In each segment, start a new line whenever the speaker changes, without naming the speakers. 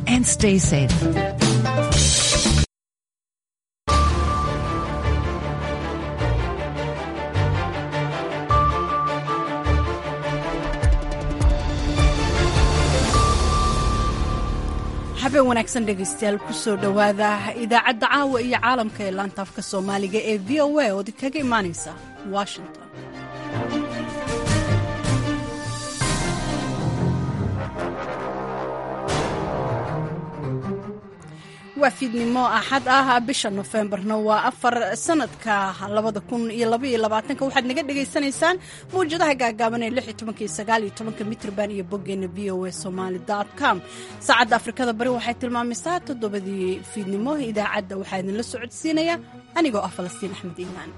and stay safe.
habeen wanaagsan dhegaystayaal kusoo dhowaada idaacadda caawa iyo caalamka ee laanta afka soomaaliga ee v o a ood kaga imaanaysa washington waa fiidnimo axad ah bisha nofembarna waa afar sanadka labada kun iyo labaiyo labaatanka waxaad naga dhagaysanaysaan mawjadaha gaagaaban ee lix iyo tobanka iyo sagaal iyo tobanka mitrban iyo boggeena v o a somaali com saacadda afrikada bari waxay tilmaamaysaa toddobadii fiidnimo idaacadda waxaa idinla socodsiinaya anigoo ah falastiin axmed iimaan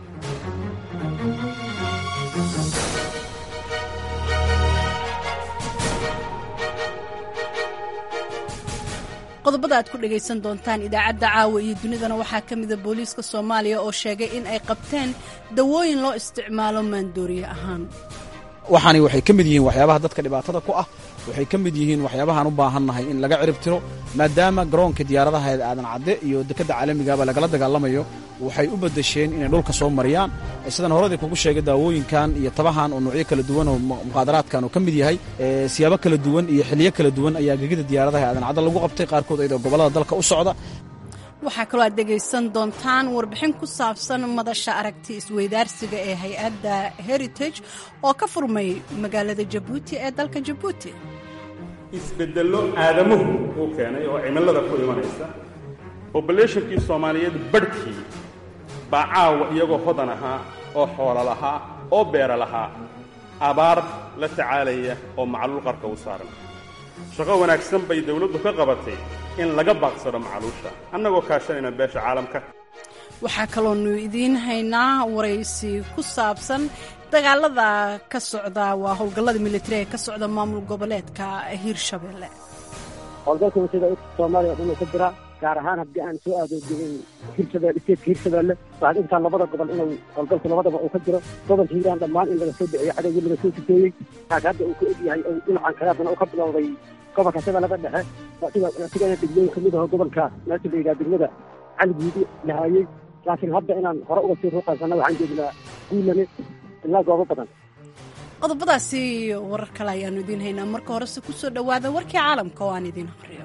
qodobada aad ku dhagaysan doontaan idaacadda caawa iyo dunidana waxaa ka mida booliiska soomaaliya oo sheegay in ay qabteen dawooyin loo isticmaalo maandooriye ahaan
waxaani waxay ka mid yihiin waxyaabaha dadka dhibaatada ku ah waxay ka mid yihiin waxyaabahaan u baahannahay in laga cirib tiro maadaama garoonka diyaaradaha ee aadan cadde iyo dekedda caalamigaaba lagala dagaalamayo waxay u beddesheen inay dhulka soo mariyaan sidaan horadii kugu sheegay daawooyinkan iyo tabahan oo nuucyo kala duwan oo muqaadaraadkan uu ka mid yahay siyaabo kala duwan iyo xiliyo kala duwan ayaa gegida diyaaradaha ee aadan cadde lagu qabtay qaarkood iyadoo gobollada dalka u socda
waxaa kaloo aad dhegaysan doontaan warbixin ku saabsan madasha aragti isweydaarsiga ee hay-adda heritage oo ka furmay magaalada jabuuti ee dalka jabuuti
isbeddello aadamuhu uu keenay oo cimilada ku imanaysa bobulationkii soomaaliyeed badhkii baa caawa iyagoo hodan ahaa oo xoolo lahaa oo beera lahaa abaar la tacaalaya oo macluul qarka u saaran shaqo wanaagsan bay dawladdu ka qabatay in laga baaqsado macaluusha annagoo kaashanayna beesha caalamka
waxaa kaloonu idiin haynaa waraysi ku saabsan dagaalada ka socda waa howlgallada militari ee ka socda maamul goboleedka hiirshabelle
howlgalka wasada soomaaliya dhuma ka jira gaar ahaan haddii aan soo aado hirshabelle isteedka hiirshabelle waxaad intaa labada gobol inuu howlgalku labadaba uu ka jiro gobolka hiiraan dhammaan in laga soo biciyo cadowgii laga soo sifeeyey taas hadda uu ka egyahay ou dhinacan kale haddana uu ka bilowday gobolka shabeellada dhexe sigana degmooyin ka mid aho gobolka meesha la yidhaha degmada caligiidi lahaayey laakiin hadda inaan hore uga sii ruuqaysana waxaan joognaa guulane ilaa goobo badan
qodobadaasi warar kale ayaanu idiin haynaa marka horese ku soo dhowaada warkii caalamka oo aan idiin aqriyo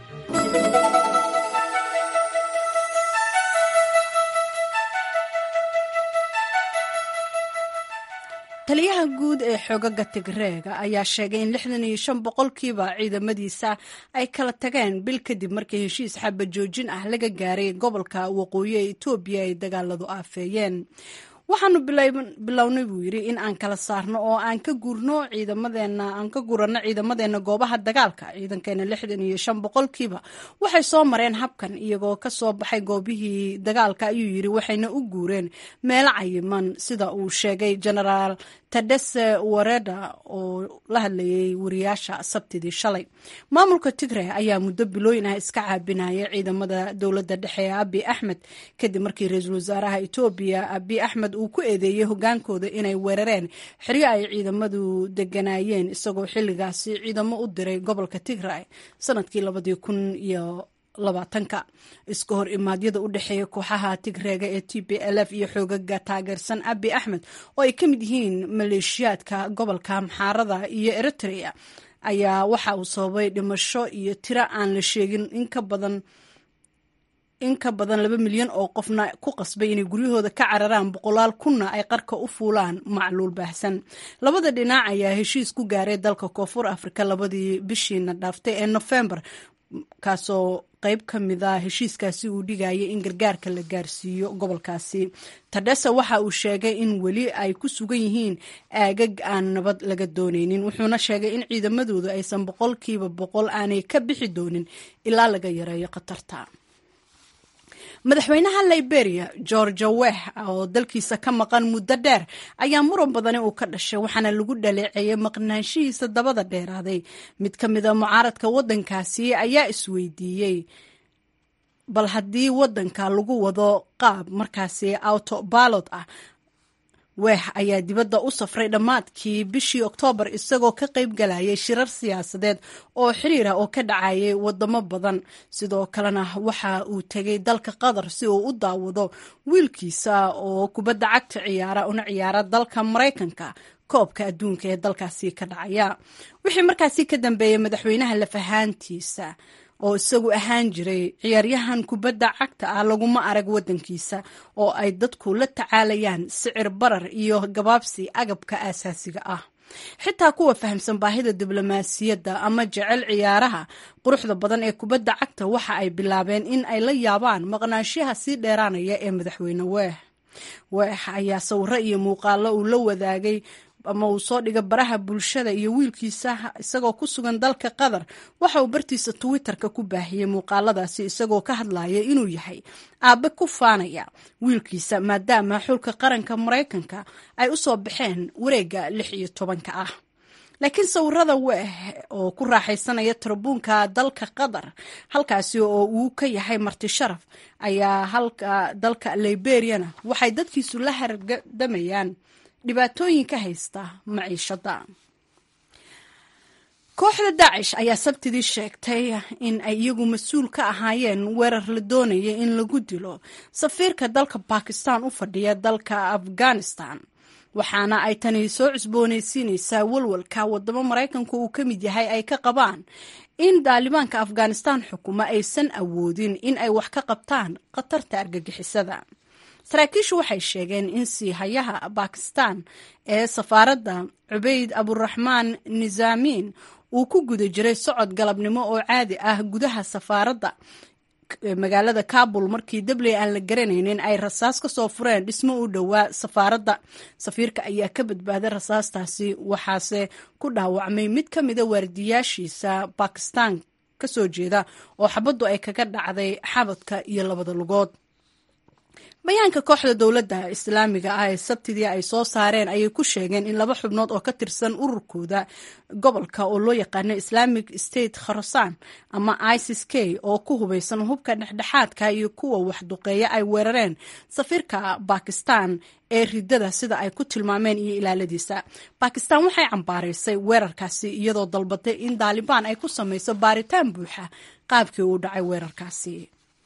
taliyaha guud ee xoogaga tigreega ayaa sheegay in lixdan iyo shan boqolkiiba ciidamadiisa ay kala tageen bil kadib markii heshiis xaba joojin ah laga gaaray gobolka waqooyi ee etoobiya ay dagaaladu aafeeyeen waxaanu bilownay buu yidhi in aan kala saarno oo aan ka guurno ciidamadeena aan ka guranno ciidamadeena goobaha dagaalka ciidankeena lixdan iyo shan boqolkiiba waxay soo mareen habkan iyagoo ka soo baxay goobihii dagaalka ayuu yidhi waxayna u guureen meelo cayiman sida uu sheegay genaraal tadese wareda oo la hadlayay wariyaasha sabtidii shalay maamulka tigre ayaa muddo bilooyin ah iska caabinaya ciidamada dowladda dhexe ee abi axmed kadib markii ra-iisul wasaaraha etoobiya abi axmed uu ku eedeeyey hogaankooda inay weerareen xeryo ay ciidamadu deganaayeen isagoo xilligaasi ciidamo u diray gobolka tigray sanadkii labadii kun iyo labaatanka iska hor imaadyada u dhexeeya kooxaha tigreega ee t b l f iyo xoogaga taageersan abi axmed oo ay ka mid yihiin maleeshiyaadka gobolka maxaarada iyo eritrea ayaa waxa uu sababay dhimasho iyo tiro aan la sheegin in ka badan in ka badan laba milyan oo qofna ku qasbay inay guryahooda ka cararaan boqolaal kunna ay qarka u fuulaan macluul baahsan labada dhinac ayaa heshiis ku gaaray dalka koonfur afrika labadii bishiina dhaaftay ee nofembar kaasoo qayb ka mida heshiiskaasi uu dhigayay in gargaarka la gaarsiiyo gobolkaasi tadhese waxa uu sheegay in weli ay ku sugan yihiin aagag aan nabad laga doonaynin wuxuuna sheegay in ciidamadoodu aysan boqolkiiba boqol aanay ka bixi doonin ilaa laga yareeyo khatarta madaxweynaha liberia georgia weh oo dalkiisa ka maqan muddo dheer ayaa muran badani uu ka dhashay waxaana lagu dhaleeceeyay maqnaanshihiisa dabada dheeraaday mid ka mida mucaaradka waddankaasi ayaa isweydiiyey bal haddii waddanka lagu wado qaab markaasi auto balot ah weex ayaa dibadda u safray dhammaadkii bishii oktoobar isagoo ka qayb galayay shirar siyaasadeed oo xiriir ah oo ka dhacayay wadamo badan sidoo kalena waxa uu tegay dalka qatar si uu u daawado wiilkiisa oo kubadda cagta ciyaara una ciyaara dalka maraykanka koobka adduunka ee dalkaasi ka dhacaya wixii markaasi ka dambeeyey madaxweynaha lafahaantiisa oo isagu ahaan jiray ciyaaryahan kubadda cagta ah laguma arag waddankiisa oo ay dadku la tacaalayaan sicir barar iyo gabaabsi agabka aasaasiga ah xitaa kuwa fahamsan baahida diblomaasiyadda ama jecel ciyaaraha quruxda badan ee kubadda cagta waxa ay bilaabeen in ay la yaabaan maqnaanshaha sii dheeraanaya ee madaxweyne weex weex ayaa sawiro iyo muuqaalo uu la wadaagay ama uu soo dhiga baraha bulshada iyo wiilkiisa isagoo ku sugan dalka qatar waxa uu bartiisa twitterka ku baahiyey muuqaaladaasi isagoo ka hadlaya inuu yahay aabe ku faanaya wiilkiisa maadaama xulka qaranka maraykanka ay u soo baxeen wareegga lix iyo tobanka ah laakiin sawirada weeh oo ku raaxaysanaya tarabuunka dalka qatar halkaasi oo uu ka yahay marti sharaf ayaa halka dalka liberiana waxay dadkiisu la hargadamayaan dhibaatooyinka haysta maciishada kooxda daacish ayaa sabtidii sheegtay in ay iyagu mas-uul ka ahaayeen weerar la doonaya in lagu dilo safiirka dalka bakistan u fadhiya dalka afghanistan waxaana ay tani soo cusboonaysiinaysaa walwalka wadamo maraykanku uu ka mid yahay ay ka qabaan in daalibaanka afghanistan xukuma aysan awoodin in ay wax ka qabtaan khatarta argagixisada saraakiishu waxay sheegeen in siihayaha bakistan ee safaaradda cubayd aburaxmaan nizaamiin uu ku guda jiray socod galabnimo oo caadi ah gudaha safaaradda magaalada kabul markii dabley aan la garanaynin ay rasaas ka soo fureen dhismo u dhowaa safaaradda safiirka ayaa ka badbaaday rasaastaasi waxaase ku dhaawacmay mid ka mida waardiyaashiisa bakistan ka soo jeeda oo xabaddu ay kaga dhacday xabadka iyo labada lugood bayaanka kooxda dowladda islaamiga ah ee sabtidii ay soo saareen ayay ku sheegeen in laba xubnood oo ka tirsan ururkooda gobolka oo loo yaqaano islamic state kharasan ama isis k oo ku hubaysan hubka dhexdhexaadka iyo kuwa waxduqeeya ay weerareen safiirka bakistan ee ridada sida ay ku tilmaameen iyo ilaaladiisa bakistan waxay cambaaraysay weerarkaasi iyadoo dalbatay in daalibaan ay ku samayso baaritaan buuxa qaabkii uu dhacay weerarkaasi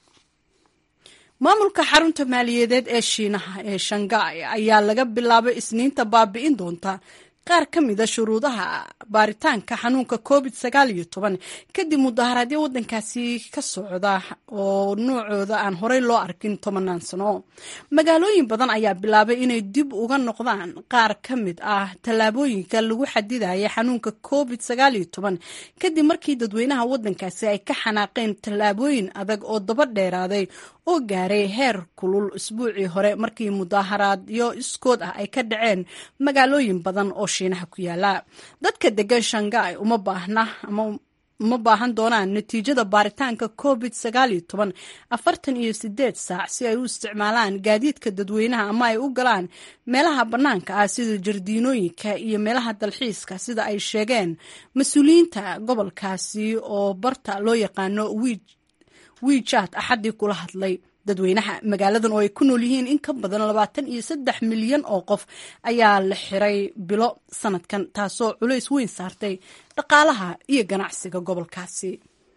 maamulka xarunta maaliyadeed ee shiinaha ee shanghai ayaa laga bilaabay isniinta baabi'in doonta qaar ka mida shuruudaha baaritaanka xanuunka covid sagaal iyo toban kadib mudaharaadyo waddankaasi ka socda oo noocooda aan horey loo arkin tobanaan sano magaalooyin badan ayaa bilaabay inay dib uga noqdaan qaar ka mid ah tallaabooyinka lagu xadidaya xanuunka covid sagaal iyo toban kadib markii dadweynaha waddankaasi ay ka xanaaqeen tallaabooyin adag oo daba dheeraaday oo gaaray heer kulul isbuucii hore markii mudaharaadyo iskood ah ay ka dhaceen magaalooyin badan oo shiinaha ku yaala dadka degan shanghai uma baahna ama uma baahan doonaan natiijada baaritaanka covid sagaal iyo toban afartan iyo sideed saac si ay u isticmaalaan gaadiidka dadweynaha ama ay u galaan meelaha bannaanka ah sida jardiinooyinka iyo meelaha dalxiiska sida ay sheegeen mas-uuliyiinta gobolkaasi oo barta loo yaqaano wiij wiijat axaddii kula hadlay dadweynaha magaaladan oo ay ku nool yihiin in ka badan labaatan iyo saddex milyan oo qof ayaa la xiray bilo sanadkan taasoo culays weyn saartay dhaqaalaha iyo ganacsiga gobolkaasi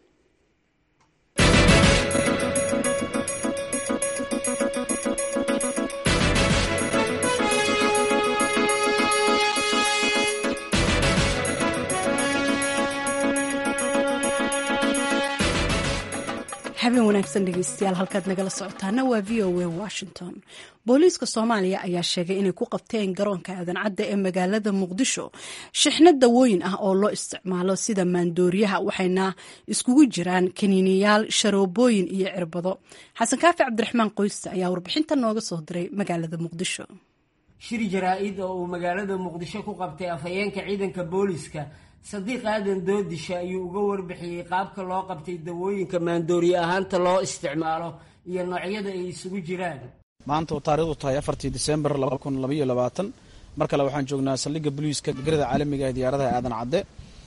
habeen wanaagsan dhegeystayaal halkaad nagala socotaana waa v o a washington booliiska soomaaliya ayaa sheegay inay ku qabteen garoonka aadan cadda ee magaalada muqdisho shixno dawooyin ah oo loo isticmaalo sida maandooriyaha waxayna iskugu jiraan kaniiniyaal sharoobooyin iyo cirbado xasan kaafi cabdiraxmaan qoyste ayaa warbixinta nooga soo diray magaalada muqdisho
shir jaraa-id oo uu magaalada muqdisho ku qabtay afhayeenka ciidanka booliiska sadiiq aadan doodisha ayuu uga warbixiyey qaabka loo qabtay dawooyinka maandooriye ahaanta loo isticmaalo iyo noocyada ay isugu jiraan
maanta oo taarikhdu tahay afartii disembar laba kun labaiyo labaatan mar kale waxaan joognaa saldhigga boliiska garada caalamiga ee diyaaradaha aadan cadde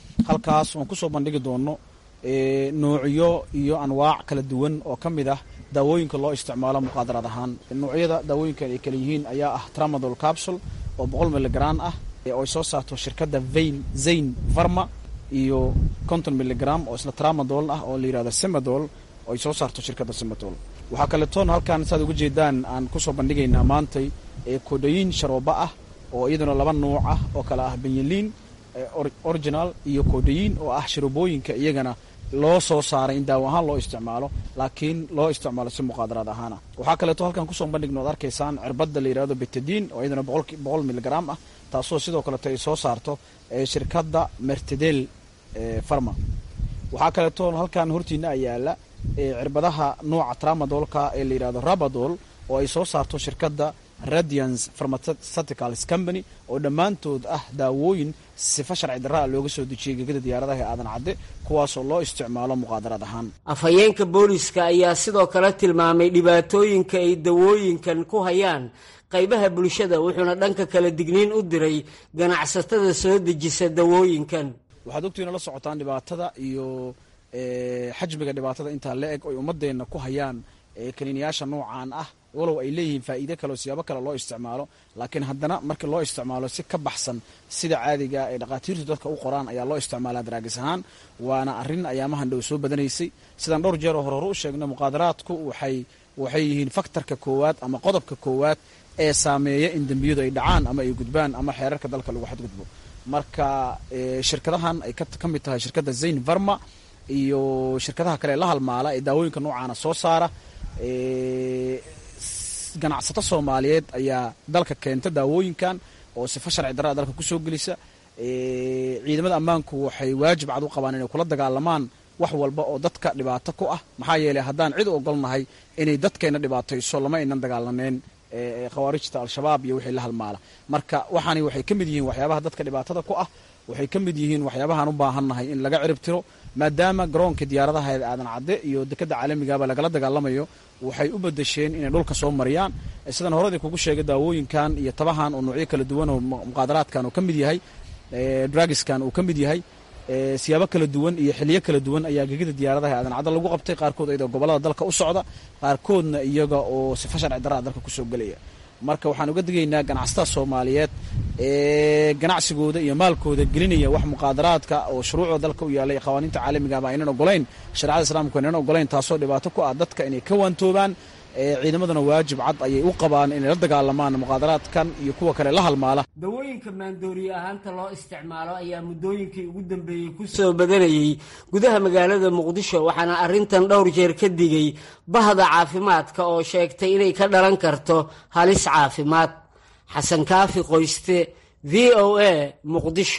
halkaas oon kusoo bandhigi doono noocyo iyo anwaac kala duwan oo ka mid ah daawooyinka loo isticmaalo muqaadaraad ahaan noocyada daawooyinkan ay kala yihiin ayaa ah tramadol capsule oo boqol miligram ah oo ay soo saarto shirkadda vain zain varma iyo konton miligram oo isla tramadol ah oo la yihahdo semadol oo ay soo saarto shirkadda semadol waxaa kaletoon halkan saad uga jeedaan aan kusoo bandhigaynaa maantay kodayin sharooba ah oo iyaduna laba nuuc ah oo kale ah benyaliin original iyo kodayin oo ah sharoobooyinka iyagana loo soo saaray in daawo ahaan loo isticmaalo laakiin loo isticmaalo si muqaadaraad ahaana waxaa kaleeto halkan kusoo bandhigno ad arkaysaan cirbadda la yihahdo betadin oo iyadana boqol miligram ah taasoo sidoo kaleeto ay soo saarto shirkadda mertedel farma waxaa kaleeto halkan hortiina ayaala cirbadaha nooca tramadolka ee la yihahdo rabadol oo ay soo saarto shirkadda radiance pharmaceuticals company oo dhammaantood ah daawooyin sifa sharci darraa looga soo dejiyey gegada diyaaradaha ee aadan cadde kuwaasoo loo isticmaalo muqaadaraad ahaan
afhayeenka booliska ayaa sidoo kale tilmaamay dhibaatooyinka ay dawooyinkan ku hayaan qaybaha bulshada wuxuuna dhanka kale digniin u diray ganacsatada soo dejisa dawooyinkan
waxaad ogtiina la socotaan dhibaatada iyo xajmiga dhibaatada intaa la eg oy ummadeenna ku hayaan kaniiniyaasha noocaan ah walow ay leeyihiin faa'iide kale oo siyaabo kale loo isticmaalo laakiin haddana marka loo isticmaalo si ka baxsan sida caadiga ee dhakhaatiirtu dadka u qoraan ayaa loo isticmaalaa daraagis ahaan waana arrin ayaamahan dhow soo badanaysay sidaan dhowr jeer oo hore hore u sheegno muqaadaraadku waxay waxay yihiin faktorka koowaad ama qodobka koowaad ee saameeya in dembiyadu ay dhacaan ama ay gudbaan ama xeerarka dalka lagu xadgudbo marka shirkadahan ay ka mid tahay shirkadda zain varma iyo shirkadaha kale la halmaala ee daawooyinka noocaana soo saara ganacsato soomaaliyeed ayaa dalka keenta daawooyinkan oo sifa sharci darraa dalka kusoo gelisa ciidamada ammaanku waxay waajib cad u qabaan inay kula dagaalamaan wax walba oo dadka dhibaato ku ah maxaa yeeley haddaan cid u ogolnahay inay dadkeenna dhibaatayso lama aynan dagaalaneen khawaarijta al-shabaab iyo wixii la halmaala marka waxaani waxay ka mid yihiin waxyaabaha dadka dhibaatada ku ah waxay ka mid yihiin waxyaabahaan u baahannahay in laga cirib tiro maadaama garoonka diyaaradaha aadan cadde iyo dekadda caalamigaaba lagala dagaalamayo waxay u badasheen inay dhulka soo mariyaan sidaan horadii kugu sheegay daawooyinkan iyo tabahan oo noocyo kala duwan oo muqaadaraadkan uu ka mid yahay drugiskan uu ka mid yahay siyaabo kala duwan iyo xiliyo kala duwan ayaa gegida diyaaradaha aadan cadde lagu qabtay qaarkood iyadoo gobollada dalka u socda qaarkoodna iyaga oo sifa sharci darraa dalka kusoo gelaya marka waxaan uga digaynaa ganacsatada soomaaliyeed ee ganacsigooda iyo maalkooda gelinaya wax muqaadaraadka oo shuruucda dalka u yaallay qawaaniinta caalamigaaba aynan ogolayn shareecada islaamku aynan ogolayn taasoo dhibaato ku ah dadka inay ka waantoobaan ciidamaduna waajib cad ayay u qabaan inay la dagaalamaan muqaadaraadkan iyo kuwa kale la halmaala
dawooyinka maandooriye ahaanta loo isticmaalo ayaa muddooyinkii ugu dambeeyey ku soo badanayey gudaha magaalada muqdisho waxaana arrintan dhowr jeer ka digay bahda caafimaadka oo sheegtay inay ka dhalan karto halis caafimaad xasan kaafi qoyste v o a muqdisho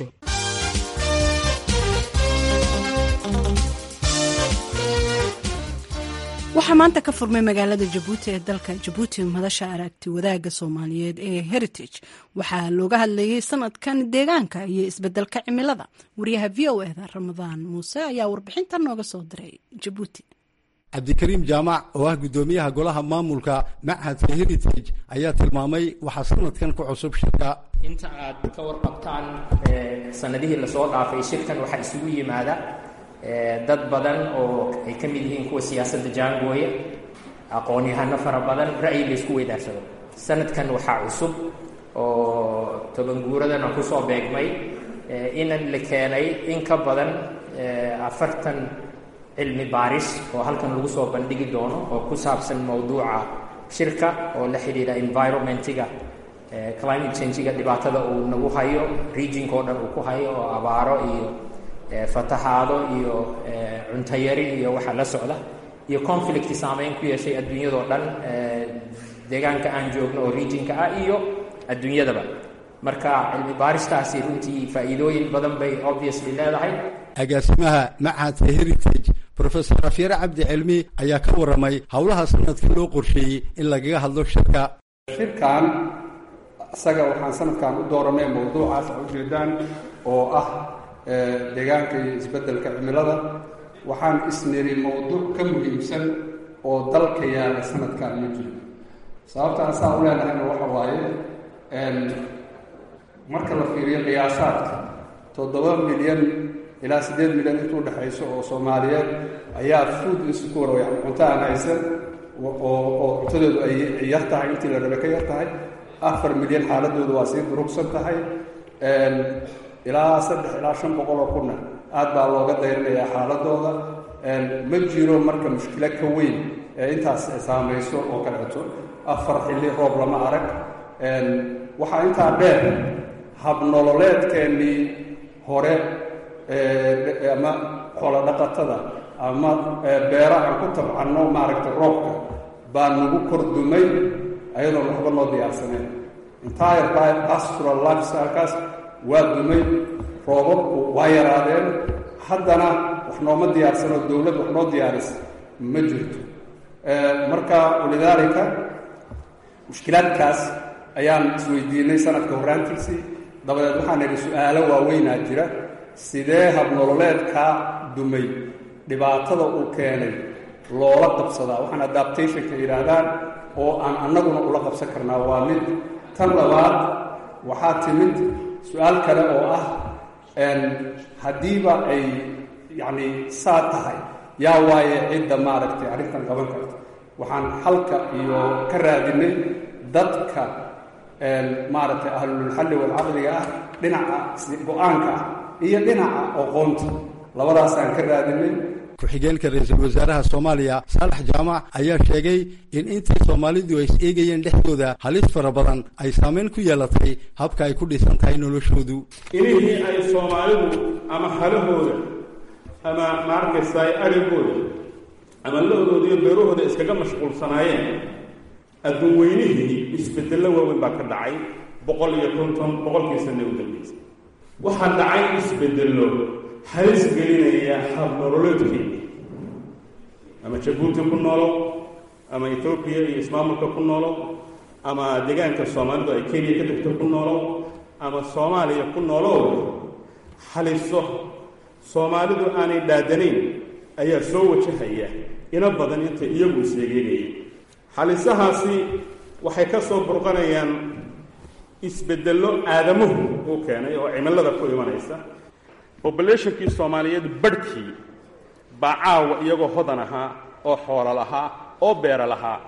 waxaa maanta ka furmay magaalada jabuuti ee dalka jabuuti madasha aragti wadaagga soomaaliyeed ee heritage waxaa looga hadlayey sanadkan deegaanka iyo isbedelka cimilada wariyaha v o eda ramadaan muuse ayaa warbixintan nooga soo diray jabuuti
cabdikariim jaamac oo ah guddoomiyaha golaha maamulka machadka heritage ayaa tilmaamay waxaa sanadkan ku cusub shirka
inta aad ka warqabtaan sanadihii lasoo dhaafay shirkan waxaa isugu yimaada dad badan oo ay ka mid yihiin kuwa siyaasadda jaangooya aqoon-yahano fara badan ra'yi la isku weydaarsado sanadkan waxaa cusub oo tobanguuradana kusoo beegmay inan la keenay in ka badan afartan cilmi baaris oo halkan lagu soo bandhigi doono oo ku saabsan mowduuca shirka oo la xidhiidha environmentiga climate changiga dhibaatada uu nagu hayo regionka oo dhan uu ku hayo oo abaaro iyo fatahaado iyo cuntayari iyo waxa la socda iyo conflict saameyn ku yeeshay adduunyadao dhan deegaanka aan joogno oo regionka ah iyo adduunyadaba marka cilmi baaristaasi runtii faa'iidooyin badan bay obviously leedahay
agaasimaha machadka heritage rofesor afyare cabdi cilmi ayaa ka warramay howlaha sanadka loo qorsheeyey in lagaga hadlo shirka
shirkan isaga waxaan sanadkan u dooranay mowduucaas a ujeedaan oo ah deegaanka iyo isbeddelka cimilada waxaan isniri mowduuc ka muhiimsan oo dalka yaala sanadkan ma jiro sababtaan saa u leenahayna waxa waaye marka la fiiriyo qiyaasaadka toddoba milyan ilaa siddeed milyan intuu dhexayso oo soomaaliyeed ayaa food insecure yani cunto aan haysan oo cuntadeedu ay yar tahay intii la rabe ka yar tahay afar milyan xaaladoodu waa sii durugsan tahay ilaa saddex ilaa shan boqol oo kunna aad baa looga dayrinayaa xaaladooda ma jiro marka mushkilo ka weyn ee intaas saamayso oo kaleeto afar xilli roob lama arag waxaa intaa dheer habnololeedkeennii hore ama xoolo dhaqatada ama beera aan ku tabcanno maaragtay roobka baa nagu kor dumay ayadoon waxba noo diyaarsaneen entire pastoral lifestylekaas waa dumay roobabku waa yaraadeen haddana wax nooma diyaarsano dowlad wax noo diyaaris ma jirto marka walidaalika mushkilaadkaas ayaan isweydiinay sanadka horraantiisii dabadeed waxaan idhi su-aalo waaweynaa jira sidee habnololeedkaa dumay dhibaatada uu keenay loola qabsadaa waxaan adaptationka yidhaahdaan oo aan annaguna ula qabsan karnaa waa mid tan labaad waxaa timid su-aal kale oo ah haddiiba ay yacni saa tahay yaa waaye cidda maaragtay arrintan qaban karta waxaan xalka iyo ka raadinay dadka maaragtay ahlulxalli walcaqdiga ah dhinaca go-aanka ah iyo dhinaca oqoonta labadaasaan ka raadinay
ku-xigeenka ra-iisul wasaaraha soomaaliya saalax jaamac ayaa sheegay in intii soomaalidu ay is eegayeen dhexdooda halis fara badan ay saameyn ku yeelatay habka ay ku dhisan tahay noloshoodu
inihii ay soomaalidu ama halahooda ama maarkaysaay arigooda ama la-dooda iyo beerahooda iskaga mashquulsanaayeen adduun weynihii isbedello waaweyn baa ka dhacay boqol iyo konton boqolkii sanne u dambeysay waxaa dhacay isbedello halis gelinaya habnololeedkeeni ama jabuuti ku noolow ama etoobiya iyo ismaamulka ku noolow ama deegaanka soomaalidu ay kenya ka degto ku noolow ama soomaaliya ku noolow haliso soomaalidu aanay dhaadanayn ayaa soo wajahaya ina badan intay iyagu isheegeynayeen halisahaasi waxay ka soo burqanayaan isbedello aadamuhu uu keenay oo cimilada ku imanaysa bobulationkii soomaaliyeed badhkii baa caawa iyagoo hodan ahaa oo xoolo lahaa oo beero lahaa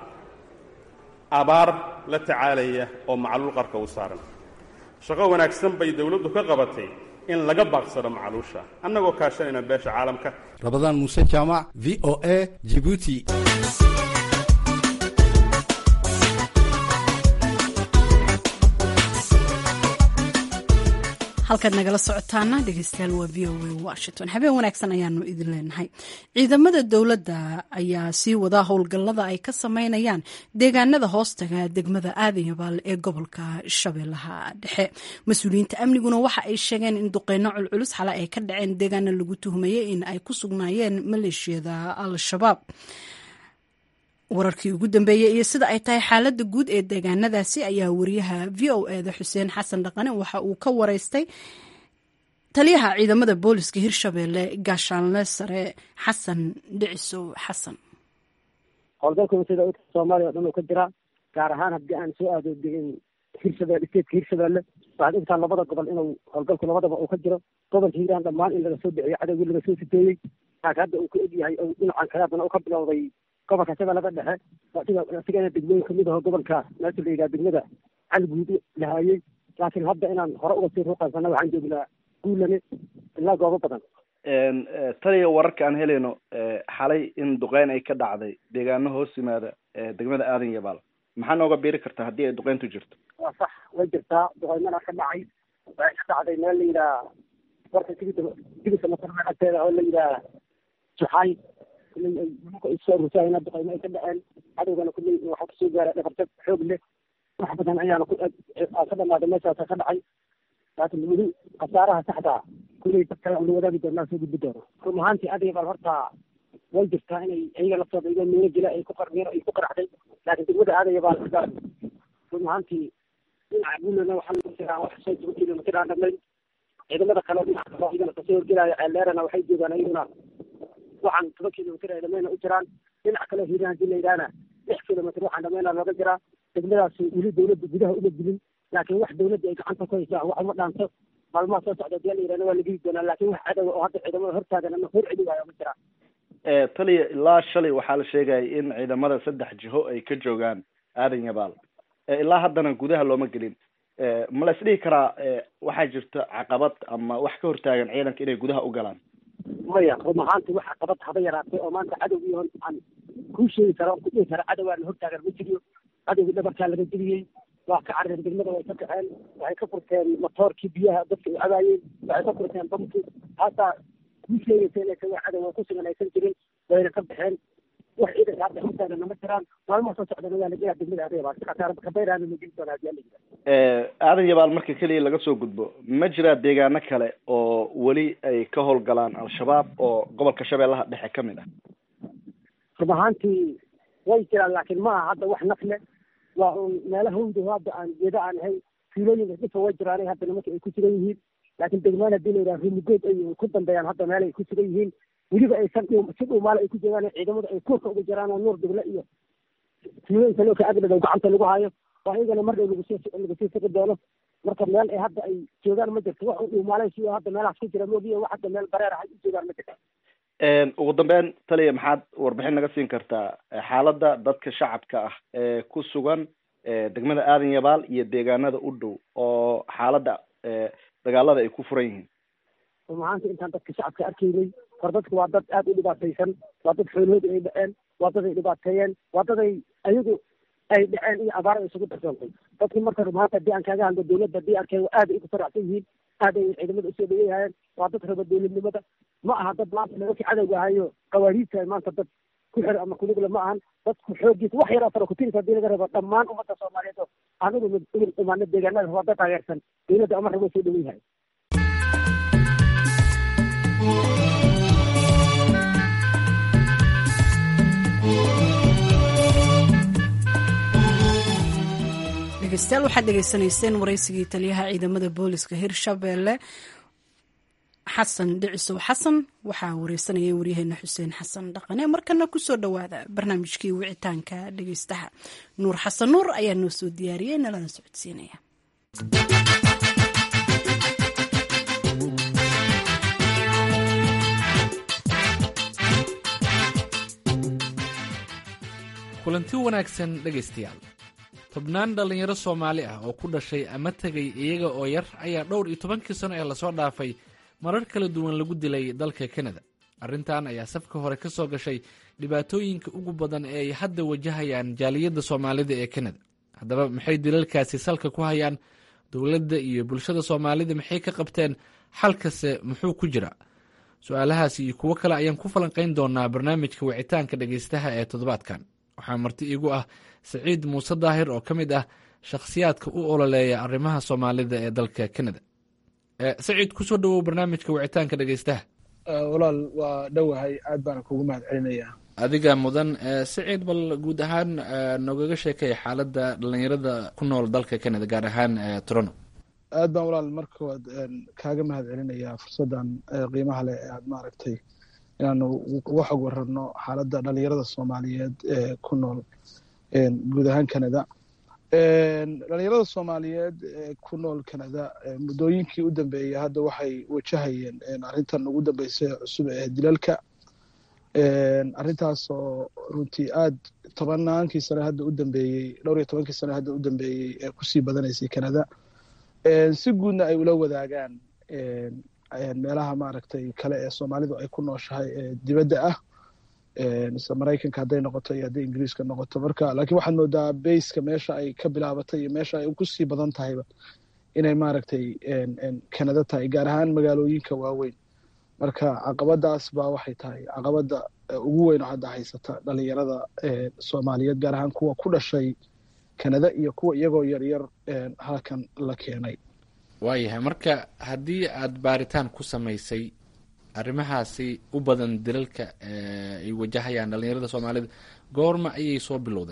abaar la tacaalaya oo macluul qarka u saaran shaqo wanaagsan bay dowladdu ka qabatay in laga baaqsado macluusha annagoo kaashanayna beesha caalamka
rabadaan muuse jaamac v o a jibuuti
halkaad nagala socotaana dhegeystayaal waa v o a washington habeen wanaagsan ayaanu idin leenahay ciidamada dowladda ayaa sii wadaa howlgallada ay ka sameynayaan deegaanada hoostaga degmada aadanyabaal ee gobolka shabeellaha dhexe mas-uuliyiinta amniguna waxa ay sheegeen in duqeyno culculus xale ay ka dhaceen deegaana lagu tuhmayay in ay ku sugnaayeen maleeshiyada al-shabaab wararkii ugu dambeeyey iyo sida ay tahay xaaladda guud ee deegaanadaasi ayaa wariyaha v o eda xuseen xasan dhaqane waxa uu ka wareystay taliyaha ciidamada booliska hirshabeelle gaashaanle sare xasan dhicisow xasan
howlgalka sida soomaaliya o dhan oo ka jira gaar ahaan haddii aan soo aado hirshabelle stateska hirshabeelle waxaad ogtaha labada gobol inuu howlgalku labadaba uu ka jiro gobolka hiiraan dhammaan in laga soo bixiyey cadowgii laga soo siteeyey laakiin hadda uu ka egyahay dhinacan kale haddana uu ka bilowday gobolka shabeellada dhexe sigana degmooyin kamid aho gobolka meesha la yidhaha degmada caliguud lahaayey laakiin hadda inaan hore uga sii ruuqaysana waxaan joognaa guulane ilaa goobo badan
taliya wararka aan helayno xalay in duqeyn ay ka dhacday deegaano hoos yimaada degmada aadan yabaal maxaa nooga biiri kartaa haddii ay duqeyntu jirto
waa sax way jirtaa duqeymana ka dhacay waxay ka dhacday meel la yidhaha warka tigida tigidka masarka agteeda oo la yidhaha juxaay soo rusaayna duqeymo ay ka dhaceen cadowgana kulley waxaa kasoo gaara dhabarjab xoog leh wax badan ayaana ku ka dhamaaday meeshaasa ka dhacay laakiin weli khasaaraha saxda kulley dadka la wadaagi doonaa soo gudbi doono run ahaantii adiga bal horta way jirtaa inay iyaga laftooda igo miino jila ay ku qarmiir ay ku qaraxday laakiin degmada aadaya baa laga run ahaantii dhinaca guulana waxaa lagu jiraa wax soo toban kilomitir aan dhammayn ciidamada kale dhinaca kale iyagana kasoo horgelaayo ceelleerana waxay joogaan iyaguna waxaan toban kilomitir ay dhamayna u jiraan dhinac kale hiiraan hadii la yidhahna lix kilomitir waxaan dhamayna looga jiraa degmadaas weli dawladda gudaha uma dilin laakiin wax dawladda ay gacanta ku haysaa wax uma dhaanto maalmaha soo socda hadii la yidhahna waa la geli doonaa laakiin wax cadowa oo hadda ciidamada hortaagan ama hor celi waayo ma jiraan
taliya ilaa shalay waxaa la sheegaya in ciidamada saddex jiho ay ka joogaan aadan yabaal ilaa haddana gudaha looma gelin ma la isdhihi karaa waxaa jirta caqabad ama wax ka hortaagan ciidanka inay gudaha u galaan
maya run ahaanti wax caqabad haba yaraatay oo maanta cadowgii hon aan kuu sheegi kara on kudhihi kara cadowgaana hortaagan ma jiriyo cadowgii dhabarkaa laga geliyey waa ka carareen degmada way ka kaceen waxay ka furteen matoorkii biyaha dadka ay cabaayeen waxay ka furteen bamkii haataa kuu sheegaysa inay kaga cadow oo ku sugan aysan jirin wayna ka baxeen wax ciidanka hadda hortaagana ma jiraan maalmaha soo socdana waa lagelaa degmada adeebaa kabayraana la geli doonaa hadii alla
aadan yabaal marka keliya laga soo gudbo ma jiraa deegaano kale oo weli ay ka howlgalaan al-shabaab oo gobolka shabeellaha dhexe ka mid ah
run ahaantii way jiraan laakiin ma aha hadda wax nafle waa un meelo hawdo hadda aan geeda aan ahay fiilooyinka dhifa way jiraanay hadda nimanka ay ku sugan yihiin laakiin degmaan hadii la yidhaha rimigood ay ku dambeeyaan hadda meel ay ku sugan yihiin weliba aysan si dhuumaale ay ku joogaan ciidamadu ay kuurka ugu jiraan oo nuur dugle iyo fiilooyinka looka agdhadow gacanta lagu hayo waa iyagana mar dhow lagusii lagusii sigi doono marka meel ay hadda ay joogaan ma jirto wax u dhuumaalay si hadda meelahaas ku jira moogiya wax hadda meel bareer ah ay u joogaan ma jirto
ugu dambeyn taliya maxaad warbixin naga siin kartaa xaaladda dadka shacabka ah ee ku sugan degmada aadan yabaal iyo deegaanada u dhow oo xaaladda dagaalada ay ku furan yihiin
run ahaanti intaan dadka shacabka arkaynay hor dadku waa dad aada u dhibaataysan waa dad xoolahooda ay dhaceen waa dad ay dhibaateeyeen waa dad ay ayagu ay dhaceen iyo abaar ay isugu darsoontay dadkii marka run ahaanta haddii aan kaaga hadlo dawladda haddii arkeen aad ay ugu faracsan yihiin aad ay ciidamada usoo dhaweeyahayeen waa dad raba dawladnimada ma aha dad maanta nimankii cadowga ahayo qawaariidta maanta dad ku xir ama kuligle ma ahan dadku xoogiisa wax yaroo fara kutirisa hadii laga rabo dhammaan ummadda soomaaliyeed oo aan ugu ugu imaano deegaanada waa dad taageersan dawladda amar rabo soo dhaweeyahay
dhegeystayaal waxaad dhegeysanayseen waraysigii taliyaha ciidamada booliska hirshabeelle xasan dhicisow xasan waxaa wareysanayay waryaheena xuseen xasan dhaqane markana kusoo dhowaada barnaamijkii wicitaanka dhegeystaha nuur xasan nuur ayaa noo soo diyaariyey nalana socodsiinaya
kulanti wanaagsan dhegaystayaal tobnaan dhallinyaro soomaali ah oo ku dhashay ama tegay iyaga oo yar ayaa dhowr iyo tobankii sano ee lasoo dhaafay marar kala duwan lagu dilay dalka kanada arrintan ayaa safka hore ka soo gashay dhibaatooyinka ugu badan ee ay hadda wajahayaan jaaliyadda soomaalida ee kanada haddaba maxay dilalkaasi salka ku hayaan dowladda iyo bulshada soomaalida maxay ka qabteen xalkase muxuu ku jira su-aalahaasi iyo kuwo kale ayaan ku falanqayn doonaa barnaamijka wicitaanka dhegaystaha ee toddobaadkan waxaa marti iigu ah saciid muuse daahir oo ka mid ah shakhsiyaadka u ololeeya arrimaha soomaalida ee dalka kanada saciid kusoo dhawow barnaamijka wicitaanka dhegaystaha
walaal waa dhowahay aad baana kugu mahad celinayaa
adiga mudan saciid bal guud ahaan nogaga sheekay xaaladda dhalinyarada ku nool dalka canada gaar ahaan toronto
aad baan walaal markood kaaga mahad celinayaa fursaddan qiimaha leh ee aad maaragtay inaanu uga xog wararno xaaladda dhalinyarada soomaaliyeed ee ku nool guud ahaan canada dhalinyarada soomaaliyeed ee ku nool canada muddooyinkii u dambeeyey hadda waxay wajahayeen arrintan ugu dambeysay cusub ee dilalka arrintaas oo runtii aad tobannaankii sane hadda u dambeeyey dhowr iyo tobankii sane hadda u dambeeyey ee kusii badanaysay canada si guudna ay ula wadaagaan meelaha maaragtay kale ee soomaalidu ay ku nooshahay ee dibadda ah mise maraykanka hadday noqoto iyo hadday ingiriiska noqoto marka laakiin waxaad moodaa bayska meesha ay ka bilaabatay iyo meesha ay kusii badan tahayba inay maaragtay canada tahay gaar ahaan magaalooyinka waaweyn marka caqabadaas baa waxay tahay caqabada ugu weyn oo hadda haysata dhalinyarada soomaaliyeed gaar ahaan kuwa ku dhashay canada iyo kuwa iyagoo yaryar halkan la keenay
waayahay marka haddii aad baaritaan ku samaysay arrimahaasi u badan dilalka ay wajahayaan dhalinyarada soomaalida goorma ayay soo bilowdeen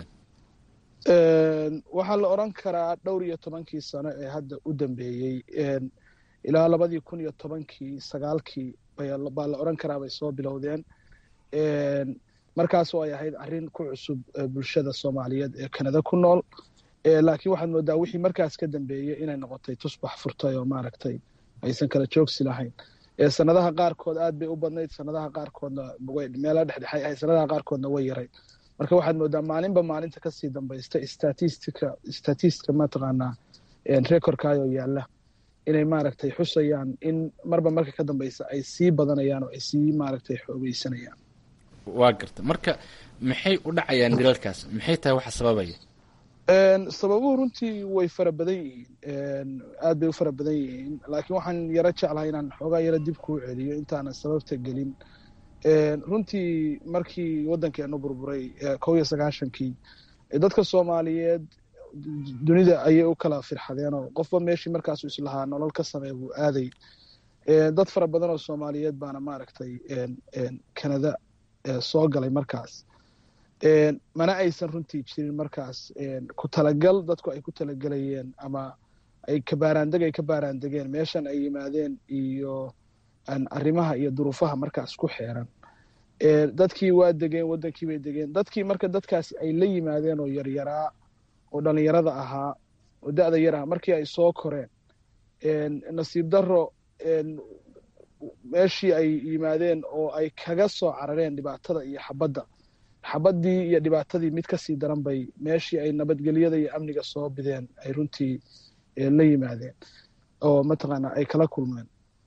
waxaa la odran karaa dhowr iyo tobankii sano ee hadda u dambeeyey ilaa labadii kun iyo tobankii sagaalkii baa la odran karaa bay soo bilowdeen markaasoo ay ahayd arrin ku cusub bulshada soomaaliyeed ee canada ku nool laakiin waxaad moodaa wixii markaas ka dambeeyey inay noqotay tusbax furtay oo maaragtay aysan kala joogsi lahayn
sanadaha qaarkood aad bay u badnayd sanadaha qaarkoodna meelo dhexdhexay ahayd sanadaha qaarkoodna way yarayd marka waxaad moodaa maalinba maalinta kasii dambaysta statistica statistica mataqaanaa recordkaayoo yaalla inay maaragtay xusayaan in marba marka ka dambeysa ay sii badanayaan oo ay sii maaragtay xoogeysanayaan
waa garta marka maxay u dhacayaan dilalkaas maxay tahay waxa sababaya
sababuhu runtii way fara badan yihiin aad bay u fara badan yihiin laakiin waxaan yaro jeclahay inaan xoogaa yaro dib kuu celiyo intaanan sababta gelin runtii markii waddankeenu burburay kow iyo sagaashankii dadka soomaaliyeed dunida ayay u kala firxadeen oo qofba meeshii markaasu islahaa nolol ka samee buu aaday dad fara badan oo soomaaliyeed baana maaragtay canada soo galay markaas mana aysan runtii jirin markaas ku talagal dadku ay ku talagelayeen ama ay kabaaraandeg ay ka baaraandegeen meeshan ay yimaadeen iyo arrimaha iyo duruufaha markaas ku xeeran dadkii waa degeen waddankii bay degeen dadkii marka dadkaasi ay la yimaadeen oo yaryaraa oo dhalinyarada ahaa oo da-da yar ahaa markii ay soo koreen nasiib darro meeshii ay yimaadeen oo ay kaga soo carareen dhibaatada iyo xabadda xabaddii iyo dhibaatadii mid kasii daran bay meeshii ay nabadgelyada iyo amniga soo bideen ay runtii la yimaadeen oo mataqaana ay kala kulmeen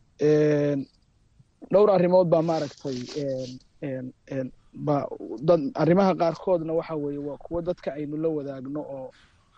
dhowr arrimood baa maaragtay ba dad arrimaha qaarkoodna waxa weeye waa kuwo dadka aynu la wadaagno oo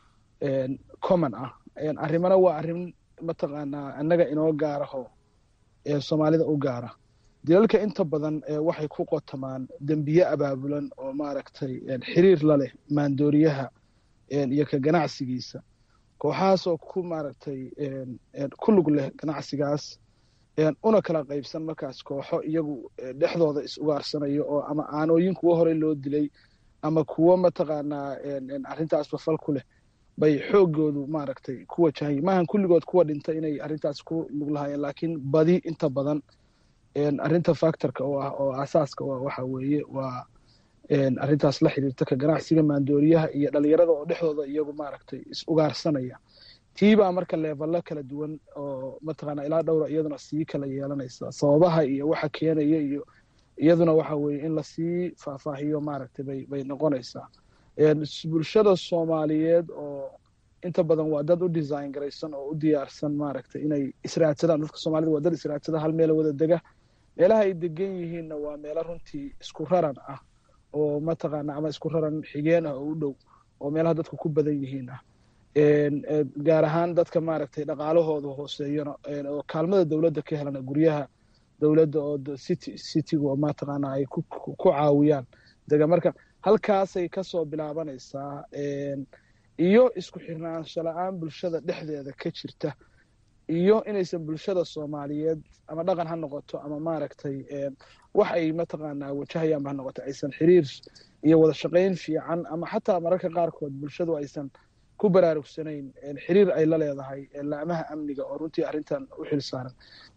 common ah arrimana waa arrin mataqaanaa annaga inoo gaaraho soomaalida u gaara dilalka inta badan waxay ku qotamaan dembiye abaabulan oo maaragtay xiriir la leh maandooriyaha iyo ka ganacsigiisa kooxahaasoo ku maaragtay ku lug leh ganacsigaas una kala qaybsan markaas kooxo iyagu dhexdooda is ugaarsanayo oo ama aanooyin kuwo horey loo dilay ama kuwo mataqaanaa arrintaasba fal ku leh bay xoogoodu maaragtay ku wajahay maahan kulligood kuwa dhinta inay arrintaas ku lug lahaayeen laakiin badi inta badan arrinta factorka oo ah oo asaaska waxa weeye waa arrintaas la xiriirta ka ganacsiga maandooriyaha iyo dhalinyarada oo dhexdooda iyagu maaragtay is ugaarsanaya tiibaa marka leevalo kala duwan oo mataqaana ilaa dhowra iyaduna sii kala yeelanaysa sababaha iyo waxa keenaya iyo iyaduna waxa weeye in lasii faahfaahiyo maaragtay bay bay noqonaysaa bulshada soomaaliyeed oo inta badan waa dad u design garaysan oo u diyaarsan maaragtay inay israadsadaan dadka soomaalida waa dad israadsada hal meela wada dega meelaha ay degan yihiinna waa meelo runtii isku raran ah oo mataqaana ama isku raran xigeen ah oo u dhow oo meelaha dadku ku badan yihiin ah gaar ahaan dadka maaragtay dhaqaalahooda hooseeyana oo kaalmada dowladda ka helana guryaha dowladda oo city citygu oo mataqaana ay ku caawiyaan dega marka halkaasay kasoo bilaabanaysaa iyo isku xirnaansho la-aan bulshada dhexdeeda ka jirta iyo inaysan bulshada soomaaliyeed ama dhaqan ha noqoto ama maaragtay wax ay mataqaanaa wajahayaanba ha noqoto aysan xiriir iyo wada shaqayn fiican ama xataa mararka qaarkood bulshadu aysan ku baraarugsanayn xiriir ay la leedahay laamaha amniga oo runtii arrintan u xil saaran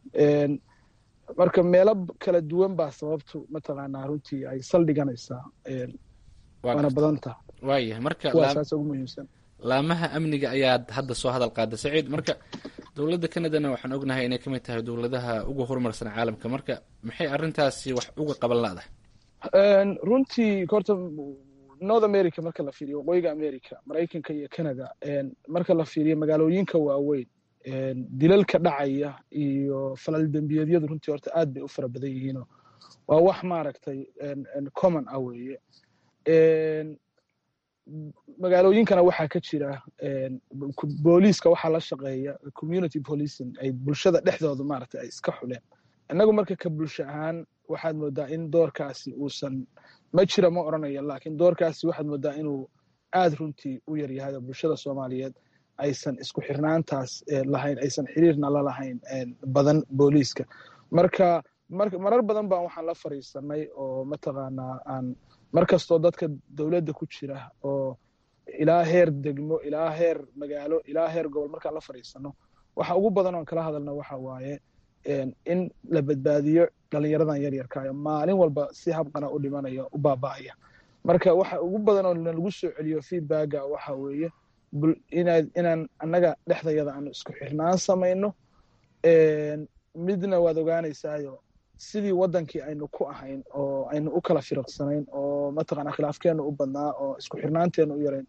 marka meelo kala duwan baa sababtu mataqaanaa runtii ay saldhiganaysaa waana badanta
waayahay marka
kuwaasaas ugu muhiimsan
laamaha amniga ayaad hadda soo hadal qaada saciid marka dowladda canadana waxaan ognahay inay ka mid tahay dowladaha ugu horumarsan caalamka marka maxay arrintaasi wax uga qaban laadahay
runtii horta north america marka la fiiriyo waqooyiga america maraykanka iyo canada marka la fiiriyo magaalooyinka waaweyn dilalka dhacaya iyo falal dembiyeedyadu runtii horta aad bay u fara badan yihiinoo waa wax maaragtay common ah weeye magaalooyinkana waxaa ka jira booliiska waxaa la shaqeeya community policing ay bulshada dhexdooda maaragtay ay iska xuleen innagu marka ka bulsho ahaan waxaad moodaa in doorkaasi uusan ma jira ma odrhanaya laakiin doorkaasi waxaad moodaa inuu aad runtii u yar yahay oo bulshada soomaaliyeed aysan isku xirnaantaas lahayn aysan xiriirna la lahayn badan booliiska marka marar badan baan waxaan la fariisanay oo mataqaanaa aan mar kastoo dadka dowladda ku jira oo ilaa heer degmo ilaa heer magaalo ilaa heer gobol markaan la fariisano waxa ugu badan oon kala hadalna waxa waaye in la badbaadiyo dhalinyaradan yaryarkaayo maalin walba si habqana u dhimanaya u baaba'aya marka waxa ugu badan oo nalagu soo celiyo feedbacka waxa weeye inaan annaga dhexdayada aanu isku xirnaan samayno midna waad ogaanaysaayo sidii waddankii aynu ku ahayn oo aynu u kala firiqsanayn oo mataqaanaa khilaafkeennu u badnaa oo isku xirnaanteennu u yarayn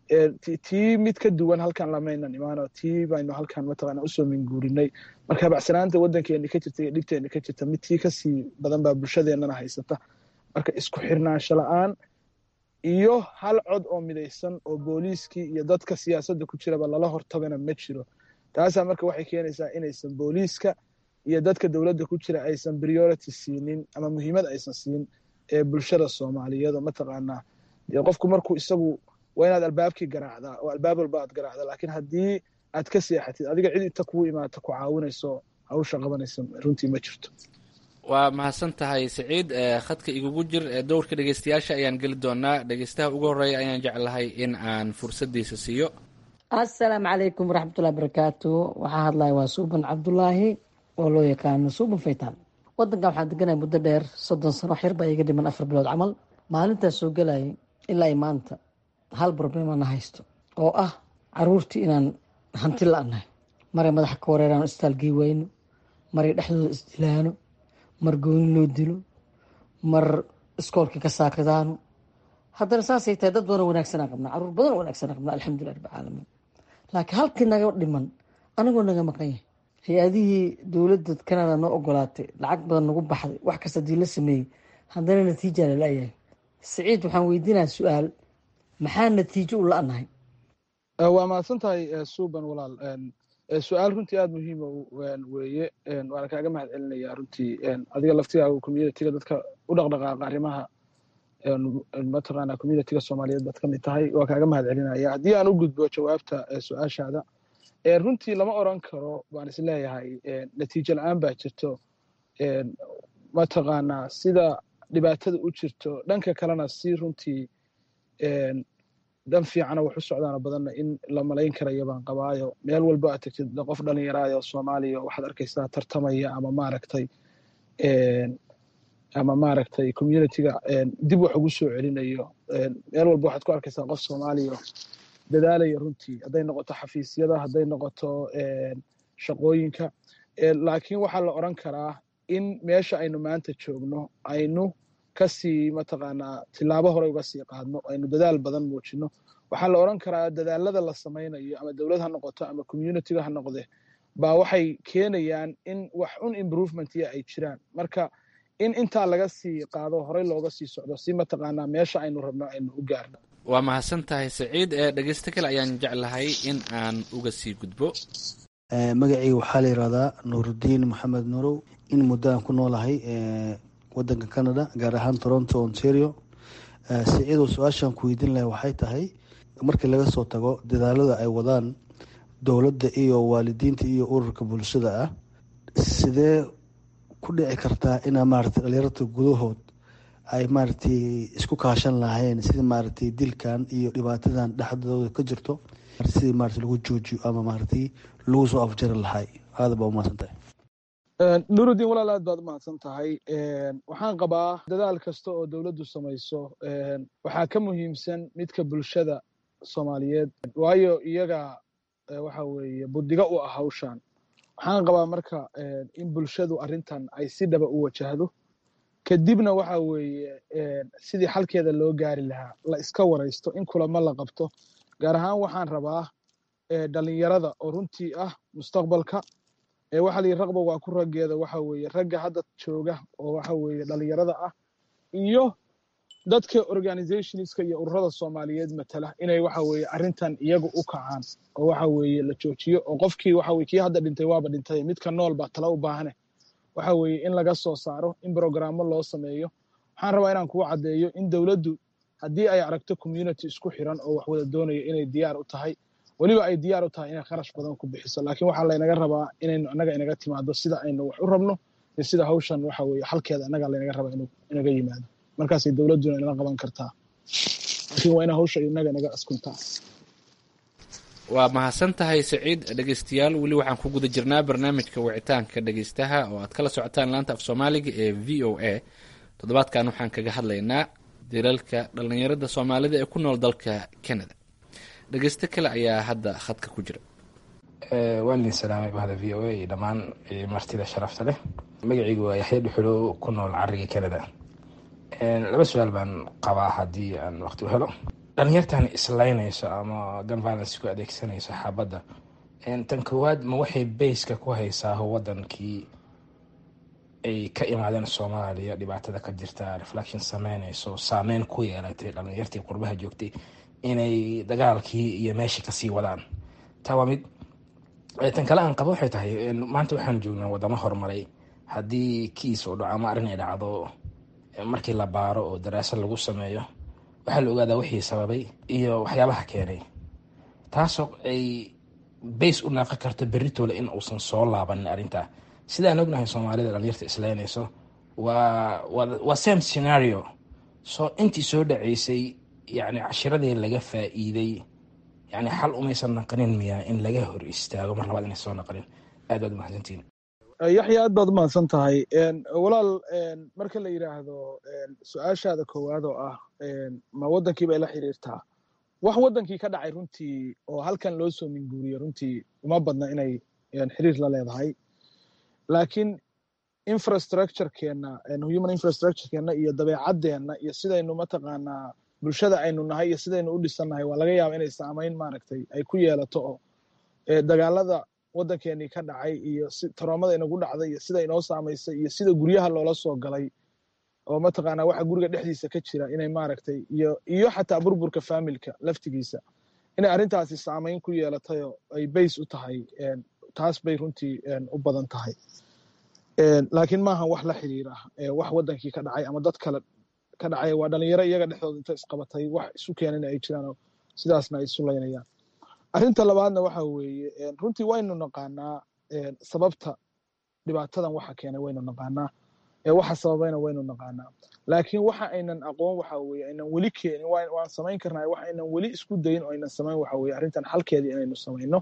tii mid ka duwan halkan lamaynan imaano tii baynu halkan mataqaanaa usoo minguurinay marka bacsanaanta waddankeenni ka jirta iyo dhibteenni ka jirta mid tii kasii badan baa bulshadeennana haysata marka isku xirnaansho la-aan iyo hal cod oo midaysan oo booliiskii iyo dadka siyaasadda ku jiraba lala hortagana ma jiro taasaa marka waxay keenaysaa inaysan booliiska iyo dadka dowladda ku jira aysan priority siinin ama muhiimad aysan siin ee bulshada soomaaliyeed oo mataqaanaa dee qofku markuu isagu waa inaad albaabkii garaacdaa oo albaab walba aad garaacdaa laakiin haddii aad ka seexatid adiga cid inta kugu imaata ku caawinayso hawsha qabanaysa runtii ma jirto
waa mahadsan tahay siciid khadka igugu jir dowrka dhegeystayaasha ayaan geli doonaa dhegeystaha ugu horeeya ayaan jeclahay in aan fursadiisa siiyo
assalaamu calaykum waraxmatullahi barakaatu waxaa hadlaya waa suuban cabdulaahi oo loo yaqaano suuban faytaan wadankan waxaan deganaya muddo dheer soddon sano wax yar baa iga dhiman afar bilood camal maalintaas soo gelayay ilaa i maanta hal problemana haysto oo ah caruurtii inaan hanti la-nahay maray madaxa ka wareeraan istaalgii weyno maray dhexdooda isdilaano mar gooni loo dilo mar iskoolkii ka saakadaano haddana saasay tahay dad badan wanaagsanaa qabnaa caruur badan wanaagsanaa qabnaa alxamdulilah rabbi caalamiin laakiin halkii naga dhiman anigoo naga maqan yahay hay-adihii dowladda canada noo ogolaatay lacag badan nagu baxday wax kasta hadii la sameeyey haddana natiija la la-yahay siciid waxaan weydiinaya su-aal maxaa natiijo u la-nahay
waa mahadsan tahay suuban walaal su-aal runtii aada muhiima weeye waana kaaga mahad celinaya runtii adiga laftigaaga communitiga dadka u dhaqdhaqaaqa arrimaha mataqaana communitiga soomaaliyeed baad ka mid tahay waa kaaga mahad celinaya haddii aan u gudbo jawaabta su-aashaada runtii lama oran karo baan is leeyahay natiijo la-aan baa jirto mataqaanaa sida dhibaatada u jirto dhanka kalena si runtii dan fiicana wax u socdaana badanna in la malayn karaya baan qabaayo meel walba aad tegtid qof dhalinyaraayo soomaaliya waxaad arkaysaa tartamaya ama maaragtay ama maaragtay communitiga dib wax ugu soo celinayo meel walba waxaad ku arkaysaa qof soomaaliya dadaalaya runtii hadday noqoto xafiisyada hadday noqoto shaqooyinka laakiin waxaa la oran karaa in meesha aynu maanta joogno aynu kasii mataqaanaa tilaabo hore uga sii qaadno aynu dadaal badan muujino waxaa la oran karaa dadaalada la samaynayo ama dowlad ha noqoto ama communitiga ha noqde baa waxay keenayaan in wax un improvementya ay jiraan marka in intaa laga sii qaado horey looga sii socdo si mataqaanaa meesha aynu rabno aynu u gaarno
waa mahadsan tahay saciid dhegeysto kale ayaan jeclahay in aan uga sii gudbo
magacayga waxaa la yidhahdaa nuurudiin maxamed nuurow in muddo aan ku noolahay wadanka canada gaar ahaan toronto ontario siciidow su-aashaan ku weydiin lahay waxay tahay markii laga soo tago dadaalada ay wadaan dowladda iyo waalidiinta iyo ururka bulshada ah sidee ku dhici kartaa inaa maaragtay dhalinyarta gudahood ay maaragtay isku kaashan lahayn sidii maaragtay dilkan iyo dhibaatadan dhexdooda ka jirto sidii maaragtay lagu joojiyo ama maaragtay lagu soo afjari lahay aada baa umahadsan tahay
nurudiin walaal aad baad umahadsan tahay waxaan qabaa dadaal kasta oo dowladdu samayso waxaa ka muhiimsan midka bulshada soomaaliyeed waayo iyaga waxa weeye buddiga u ah hawshan waxaan qabaa marka in bulshadu arrintan ay si dhaba u wajahdo kadibna waxa weeye sidii xalkeeda loo gaari lahaa la iska waraysto in kulamo la qabto gaar ahaan waxaan rabaa dhalinyarada oo runtii ah mustaqbalka waxaa layihi raqba waa ku raggeeda waxa weeye ragga hadda jooga oo waxa weeye dhalinyarada ah iyo dadka organizationska iyo ururada soomaaliyeed matala inay waxa weeye arrintan iyagu u kacaan oo waxa weeye la joojiyo oo qofkii waxa weye kii hadda dhintay waaba dhintay midka nool baa tala u baahane waxa weeye in laga soo saaro in brogrammo loo sameeyo waxaan rabaa inaan kugu caddeeyo in dowladdu haddii ay aragto community isku xiran oo wax wada doonayo inay diyaar u tahay weliba ay diyaar u tahay inay kharash badan ku bixiso laakiin waxaa laynaga rabaa inaynu annaga inaga timaado sida aynu wax u rabno iyo sida hawshan waxa weeye xalkeeda annaga laynaga rabaa inuu inaga yimaado markaasay dowladduna inala qaban kartaa laakiin waa ina hawsha inaga inaga askuntaa
waa mahadsan tahay saciid dhegeystayaal weli waxaan ku guda jirnaa barnaamijka wicitaanka dhegeystaha oo aad kala socotaan laanta af soomaaliga ee v o a toddobaadkan waxaan kaga hadlaynaa dilalka dhallinyarada soomaalida ee ku nool dalka canada dhegeysto kale ayaa hadda khadka ku jira
waan idin salaamay bahda v o a iyo dhammaan martida sharafta leh magacaygu waa yaxya dhuxulo ku nool cariga canada laba su-aal baan qabaa haddii aan waqti u helo dhalinyartan islaynayso ama gun violence ku adeegsanayso xaabadda tan koowaad ma waxay bayska ku haysaa wadankii ay ka imaadeen soomaaliya dhibaatada ka jirta reflection sameynayso saameyn ku yeelatay dhalinyartii qurbaha joogtay inay dagaalkii iyo meeshii kasii wadaan taa waa mid tan kale aan qabo waxay tahay maanta waxaan joognaa wadamo horumaray haddii kiis oo dhaco ama arrin ay dhacdo markii la baaro oo daraasad lagu sameeyo waxaa la ogaadaa wixii sababay iyo waxyaabaha keenay taasoo ay bays u naaqan karto beritoole in uusan soo laabanin arrintaa sidaan ognahay soomaalida dhalinyarta islaynayso waa waa same scenario soo intii soo dhaceysay yani cashiradii laga faa-iiday yani xal umaysan naqanin miyaa in laga hor istaago mar labaad inay soo naqanin aad baad umahadsantiin
yaxya aad baad umahadsan tahay walaal marka la yidhaahdo su-aashaada koowaad oo ah ma wadankii bay la xiriirtaa wax wadankii ka dhacay runtii oo halkan loo soo minguuriye runtii uma badna inay xiriir la leedahay laakiin infrastructurekeenna human infrastructurekeenna iyo dabeecadeenna iyo sidaynu mataqaanaa bulshada aynu nahay iyo sidaynu u dhisannahay waa laga yaaba inay saamayn maaragtay ay ku yeelato oo dagaalada waddankeenii ka dhacay iyo taroomada inagu dhacday iyo sida inoo saamaysay iyo sida guryaha loola soo galay oo mataqaanaa waxa guriga dhexdiisa ka jira inay maaragtay iyo iyo xataa burburka faamilka laftigiisa inay arrintaasi saamayn ku yeelatay oo ay bays u tahay taas bay runtii u badan tahay laakiin maaha wax la xiriira wax wadankii ka dhacay ama dad kale ka dhacay waa dhalinyaro iyaga dhexdooda inta isqabatay wax isu keenana ay jiraan sidaasna ay isu laynayaan arrinta labaadna waxa weeye runtii waynu naqaanaa sababta dhibaatadan waxa keenay waynu naqaanaa waxa sababayna waynu naqaanaa laakiin waxa aynan aqoon waxa weye aynan weli keenin waan samayn karnaa wax aynan weli isku dayin oo aynan samayn waxa weye arrintan xalkeedii inaynu samayno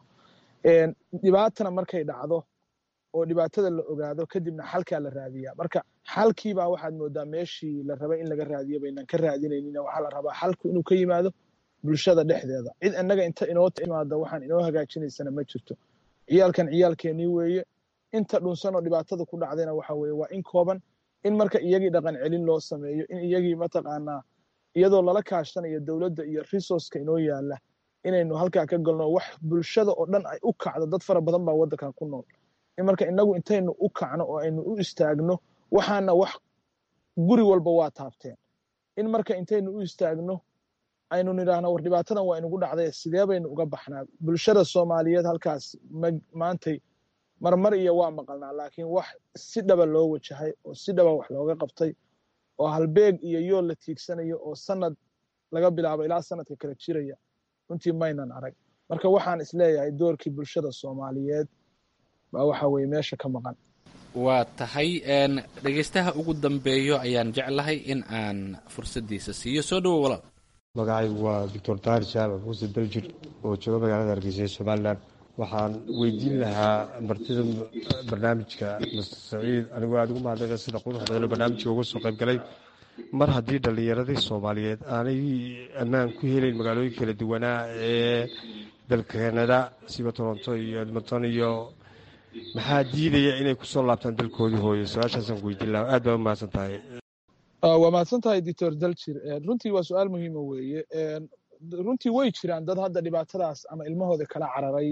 dhibaatana markay dhacdo oo dhibaatada la ogaado kadibna xalkaa la raadiyaa marka xalkiibaa waxaad moodaa meeshii la rabay in laga raadiyo baynan ka raadinaynin waxaa la rabaa xalku inuu ka yimaado bulshada dhexdeeda cid innaga inta inoo timaada waxaan inoo hagaajinaysana ma jirto ciyaalkan ciyaalkeenii weeye inta dhunsan oo dhibaatada ku dhacdayna waxa weeye waa in kooban in marka iyagii dhaqan celin loo sameeyo in iyagii mataqaanaa iyadoo lala kaashanayo dowladda iyo resourceka inoo yaala inaynu halkaa ka galno wax bulshada oo dhan ay u kacdo dad fara badan baa waddankan ku nool in marka inagu intaynu u kacno oo aynu u istaagno waxaana wax guri walba waa taabteen in marka intaynu u istaagno aynu nidhaahno war dhibaatadan waa inugu dhacday sidee baynu uga baxnaa bulshada soomaaliyeed halkaas maantay marmar iyo waa maqalnaa laakiin wax si dhaba loo wajahay oo si dhaba wax looga qabtay oo halbeeg iyo yool la tiigsanayo oo sanad laga bilaabo ilaa sanadka kala jiraya runtii maynan arag marka waxaan isleeyahay doorkii bulshada soomaaliyeed baa waxa weye meesha ka maqan
waa tahay dhegeystaha ugu dambeeyo ayaan jeclahay in aan fursaddiisa siiyo soo dhowo walaal
magacaygu waa doctor tahir jaamac muuse daljir oo jooga magaalada hargeysa ee somalilan waxaan weydiin lahaa martida barnaamijka master saciid anigoo aada ugu mahadnaqa sida quruxda badan oo barnaamijka uga soo qayb galay mar haddii dhallinyaradii soomaaliyeed aanay ammaan ku helayn magaalooyin kala duwanaa ee dalka kanada siba toronto iyo edmonton iyo maxaa diidaya inay kusoo laabtaan dalkoodii hooyo su-aashaasaan weydiin lahaa aad baa u mahadsan tahay
waa mahadsan tahay doctor daljir runtii waa su-aal muhiima weeye runtii way jiraan dad hadda dhibaatadaas ama ilmahooda kala cararay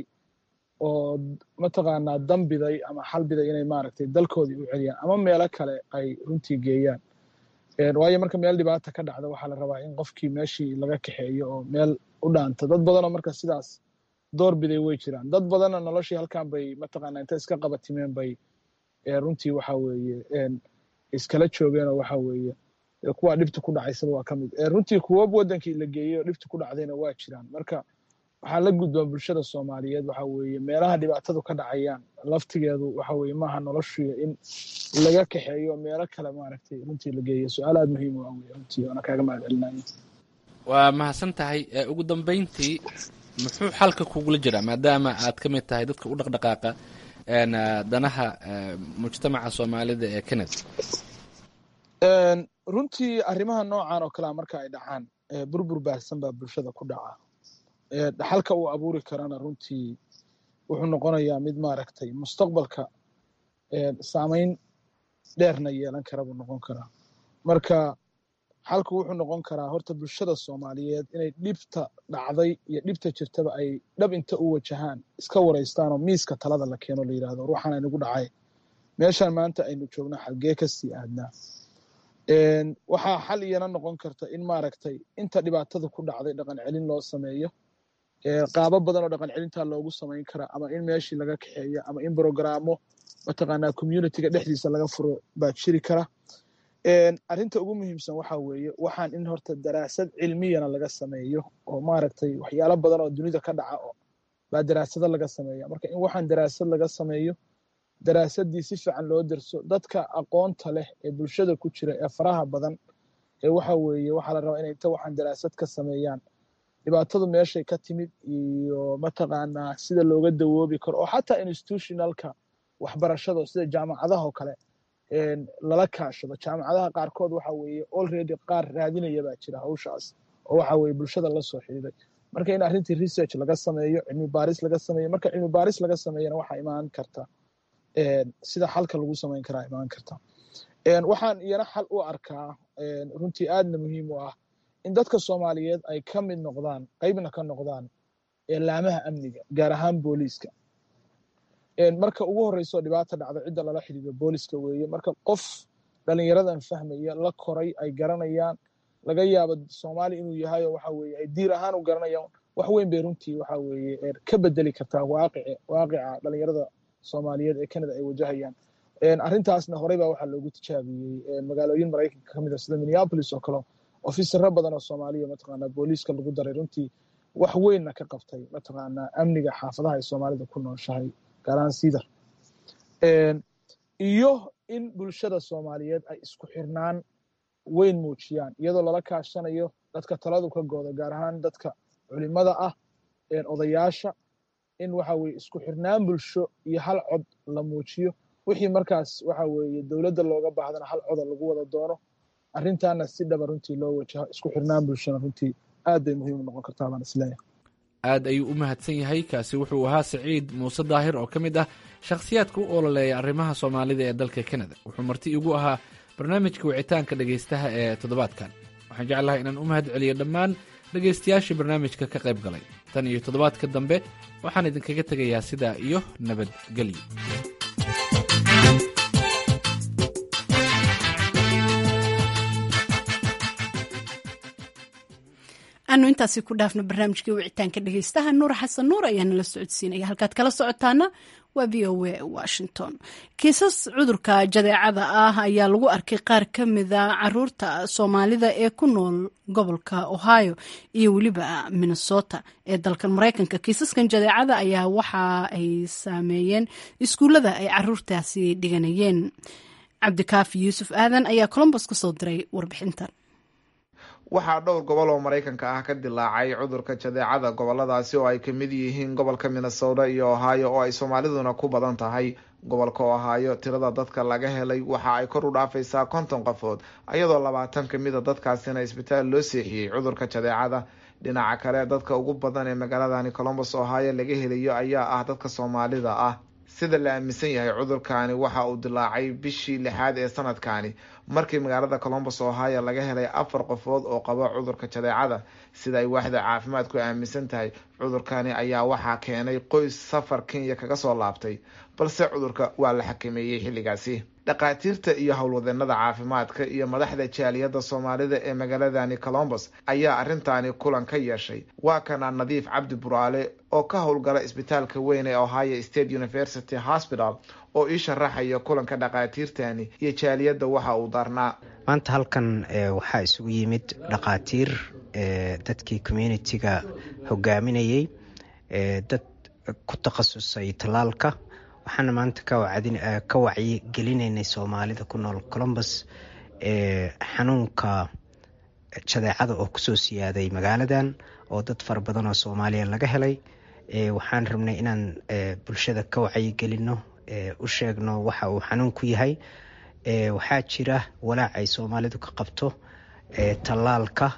oo mataqaanaa dambiday ama xalbiday inay maaragtay dalkoodii u celiyaan ama meelo kale ay runtii geeyaan waayo marka meel dhibaata ka dhacda waxaa la rabaa in qofkii meeshii laga kaxeeyo oo meel u dhaanta dad badanoo marka sidaas door biday way jiraan dad badanna noloshii halkan bay mataqaanaa inta iska qabatimeen bay runtii waxa weeye iskala joogeen oo waxa weeye kuwa dhibta ku dhacaysaba waa ka mid runtii kuwa wadankii la geeyey oo dhibta ku dhacdayna waa jiraan marka waxaa la gudboon bulshada soomaaliyeed waxa weeye meelaha dhibaatadu ka dhacayaan laftigeedu waxa weeye maaha noloshuya in laga kaxeeyo meelo kale maaragtay runtii la geeyo su-aal aada muhiim u ah wey runtii waana kaaga mahad celinaya
waa mahadsan tahay ugu dambeyntii muxuu xalka kugula jiraa maadaama aad ka mid tahay dadka u dhaqdhaqaaqa danaha mujtamaca soomaalida ee canada
runtii arrimaha noocan oo kalea marka ay dhacaan burbur baahsan baa bulshada ku dhaca dhaxalka uu abuuri karana runtii wuxuu noqonayaa mid maaragtay mustaqbalka saameyn dheerna yeelan kara buu noqon karaa marka xalku wuxuu noqon karaa horta bulshada soomaaliyeed inay dhibta dhacday iyo dhibta jirtaba ay dhab inta u wajahaan iska waraystaanoo miiska talada la keeno la yidhahdo ruuxan aynagu dhacay meeshaan maanta aynu joogna xalgee kasii aadnaa waxaa xal iyana noqon karta in maaragtay inta dhibaatada ku dhacday dhaqan celin loo sameeyo qaabo badan oo dhaqan celintaa loogu samayn karaa ama in meeshii laga kaxeeyo ama in brogaraamo mataqaanaa communityga dhexdiisa laga furo baa jiri kara arrinta ugu muhiimsan waxa weeye waxaan in horta daraasad cilmiyana laga sameeyo oo maaragtay waxyaalo badan oo dunida ka dhaca baa daraasado laga sameeya marka in waxaan daraasad laga sameeyo daraasadii si fiican loo derso dadka aqoonta leh ee bulshada ku jira ee faraha badan ee waxa weeye waxaa la rabaa inay inta waxaan daraasad ka sameeyaan dhibaatadu meeshay ka timid iyo mataqaanaa sida looga dawoobi karo oo xataa institutionalka waxbarashada sida jaamacadaha oo kale lala kaashado jaamacadaha qaarkood waxa weeye already qaar raadinaya baa jira hawshaas oo waxa weeye bulshada la soo xiriiray marka in arrintii research laga sameeyo cilmi baaris laga sameeyo marka cilmi baaris laga sameeyana waxaa imaan karta sida xalka lagu samayn karaa imaan karta waxaan iyana xal u arkaa runtii aadna muhiim u ah in dadka soomaaliyeed ay ka mid noqdaan qeybna ka noqdaan laamaha amniga gaar ahaan booliiska marka ugu horeyso dhibaata dhacda cidda lala xidhiidho booliska weeye marka qof dhalinyaradan fahmaya la koray ay garanayaan laga yaabo soomaali inuu yahay oo waxa weeye ay diir ahaan u garanayaan wax weyn bay runtii waxa weeye ka bedeli kartaa waaqici waaqica dhalinyarada soomaaliyeed ee canada ay wajahayaan arrintaasna horey baa waxaa loogu tijaabiyey magaalooyin maraykanka ka mid a sida minneapolis oo kale ofisaro badan oo soomaaliya mataqaanaa booliiska lagu daray runtii wax weynna ka qabtay mataqaanaa amniga xaafadaha ay soomaalida ku nooshahay gaaraan sidar iyo in bulshada soomaaliyeed ay isku xirnaan weyn muujiyaan iyadoo lala kaashanayo dadka taladu ka gooda gaar ahaan dadka culimada ah odayaasha in waxa weye isku xirnaan bulsho iyo hal cod la muujiyo wixii markaas waxa weeye dowladda looga baahdana hal coda lagu wada doono arrintaana si dhaba runtii loo wajaho isku xirnaan bulshona runtii aad bay muhiim u noqon kartaa baan isleeyahay
aad ayuu u mahadsan yahay kaasi wuxuu ahaa saciid muuse daahir oo ka mid ah shakhsiyaadka u ololeeya arrimaha soomaalida ee dalka kanada wuxuu marti igu ahaa barnaamijka wicitaanka dhegaystaha ee toddobaadkan waxaan jeclahay inaan u mahad celiyo dhammaan dhegaystayaashii barnaamijka ka qayb galay tan iyo toddobaadka dambe waxaan idinkaga tegayaa sidaa iyo nabadgelyo
anu intaasi ku dhaafno barnaamijkii wicitaanka dhegeystaha nuur xasan nuur ayaa nala socodsiinaya halkaad kala socotaana waa v o a washington kiisas cudurka jadeecada ah ayaa lagu arkay qaar ka mida caruurta soomaalida ee ku nool gobolka ohio iyo weliba minnesota ee dalkan mareykanka kiisaskan jadeecada ayaa waxa ay saameeyeen iskuullada ay caruurtaasi dhiganayeen cabdikaafi yuusuf aadan ayaa colombos kasoo diray warbixintan
waxaa dhowr gobol oo maraykanka ah ka dilaacay cudurka jadeecada goboladaasi oo ay kamid yihiin gobolka minnesota iyo ohio oo ay soomaaliduna ku badan tahay gobolka ohio tirada dadka laga helay waxa ay kor u dhaafaysaa konton qofood iyadoo labaatan kamida dadkaasina isbitaal loo seexiyey cudurka jadeecada dhinaca kale dadka ugu badan ee magaaladani colombos ohio laga helayo ayaa ah dadka soomaalida ah sida la aaminsan yahay cudurkani waxa uu dilaacay bishii lixaad ee sanadkani markii magaalada colombos ohio laga helay afar qofood oo qaba cudurka jadeecada sida ay waaxda caafimaadku aaminsan tahay cudurkani ayaa waxaa keenay qoys safar kenya kaga soo laabtay balse cudurka waa la xakameeyey xilligaasi dhakhaatiirta iyo howlwadeenada caafimaadka iyo madaxda jaaliyadda soomaalida ee magaaladani colombos ayaa arrintaani kulan ka yeeshay waa kana nadiif cabdi buraale oo ka howlgala isbitaalka weyn ee ohio state university hospital oo ii sharaxaya kulanka dhakhaatiirtani iyo jaaliyadda waxa uu darnaa
maanta halkan waxaa isugu yimid dhakhaatiir dadkii communitiga hogaaminayay dad ku takhasusay tallaalka waxaana maanta ka wacyi gelinaynay soomaalida ku nool colombos xanuunka jadeecada oo kusoo siyaaday magaaladan oo dad fara badan oo soomaaliya laga helay waxaan rabnay inaan bulshada ka wacyigelino u sheegno waxa uu xanuunku yahay waxaa jira walaac ay soomaalidu ka qabto tallaalka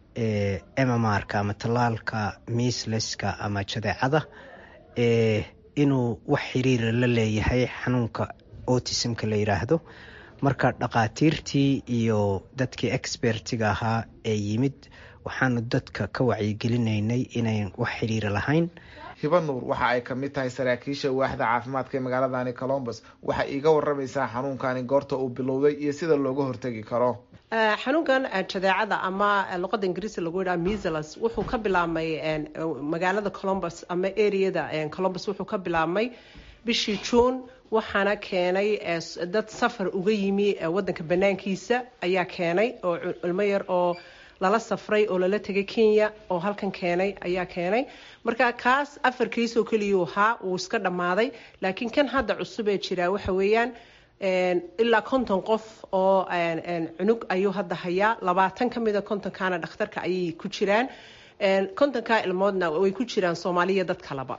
mmrka ama tallaalka miisleska ama jadeecada inuu wax xiriira la leeyahay xanuunka autismka la yidhaahdo marka dhaqaatiirtii iyo dadkii expertiga ahaa ee yimid waxaanu dadka ka wacyigelineynay inayn wax xiriira lahayn
hiba nuur waxa ay kamid tahay saraakiisha waaxda caafimaadka ee magaaladani colombus waxay iiga waramaysaa xanuunkani goorta uu bilowday iyo sida looga hortegi karo
xanuunkan jadeecada ama luqada ingiriisi lagu yidhaha measles wuxuu ka bilaabmay magaalada colombus ama areada colombus wuxuu ka bilaabmay bishii juun waxaana keenay dad safar uga yimi wadanka banaankiisa ayaa keenay oo ilmo yar oo lala safray oo lala tegay kenya oo halkan keenay ayaa keenay marka kaas afar kiis oo keliyuu ahaa wuu iska dhammaaday laakiin kan hadda cusub ee jiraa waxa weeyaan ilaa konton qof oo cunug ayuu hadda hayaa labaatan ka mida kontonkaana dhakhtarka ayay ku jiraan kontonkaa ilmoodna way ku jiraan soomaaliya dad kaleba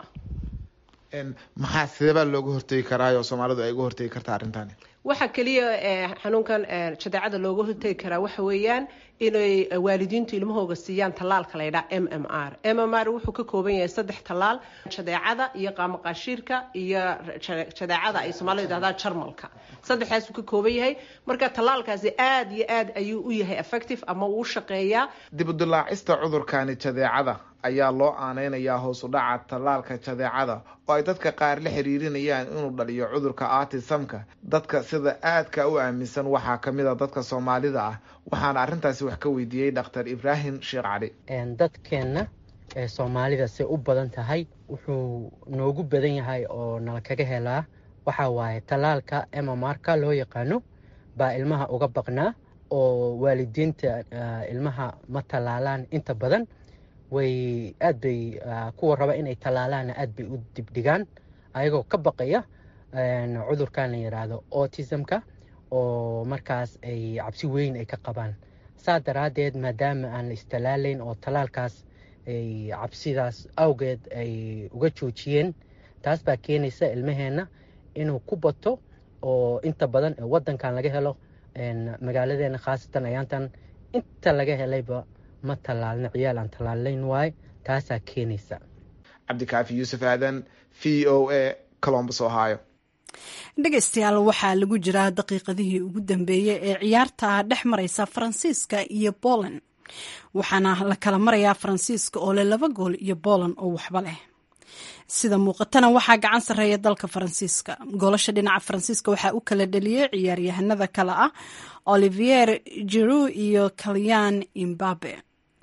maxaa sideebaa looga hortegi karaayo soomaalidu ay uga hortegi kartaa arrintani
waxaa keliya xanuunkan jadeecada looga hortegi karaa waxa weeyaan inay waalidiintu ilmahooga siiyaan tallaalka la ydhaa m m r m m r wuxuu ka kooban yahay saddex tallaal jadeecada iyo qaamaqaashiirka iyo jadeecada ay soomaalidu yidhahdaan jarmalka saddexdaasuu ka kooban yahay marka tallaalkaasi aada iyo aad ayuu u yahay effective ama uu shaqeeyaa
dib u dilaacista cudurkani jadeecada ayaa loo aaneynayaa hoos u dhaca tallaalka jadeecada oo ay dadka qaar la xiriirinayaan inuu dhaliyo cudurka artisamka dadka sida aadka u aaminsan waxaa kamid a dadka soomaalida ah waxaana arrintaasi wax ka weydiiyey dhakhtar ibraahim sheekh cali
dadkeenna ee soomaalida say u badan tahay wuxuu noogu badan yahay oo nala kaga helaa waxaa waaye tallaalka emamarka loo yaqaano baa ilmaha uga baqnaa oo waalidiinta ilmaha ma tallaalaan inta badan way aad bay kuwa raba inay tallaalaanna aad bay u dibdhigaan ayagoo ka baqaya cudurkan la yidhaahdo autismka oo markaas ay cabsi weyn ay ka qabaan saa daraaddeed maadaama aan la istallaalayn oo tallaalkaas ay cabsidaas awgeed ay uga joojiyeen taas baa keenaysa ilmaheenna inuu ku bato oo inta badan waddankan laga helo magaaladeena khaasatan ayaantan inta laga helayba ma tallaalna ciyaal aan tallaalayn waaye taasaa keenaysa
cabdikaafi yuusuf aadan v o a colombus ohio
dhegaystayaal waxaa lagu jiraa daqiiqadihii ugu dambeeyey ee ciyaarta dhex mareysa faransiiska iyo boland waxaana la kala marayaa faransiiska oo leh laba gool iyo boland oo waxba leh sida muuqatana waxaa gacan sarreeya dalka faransiiska goolasha dhinaca faransiiska waxaa u kala dheliyey ciyaaryahanada kale ah olivier jiru iyo kalyan imbabe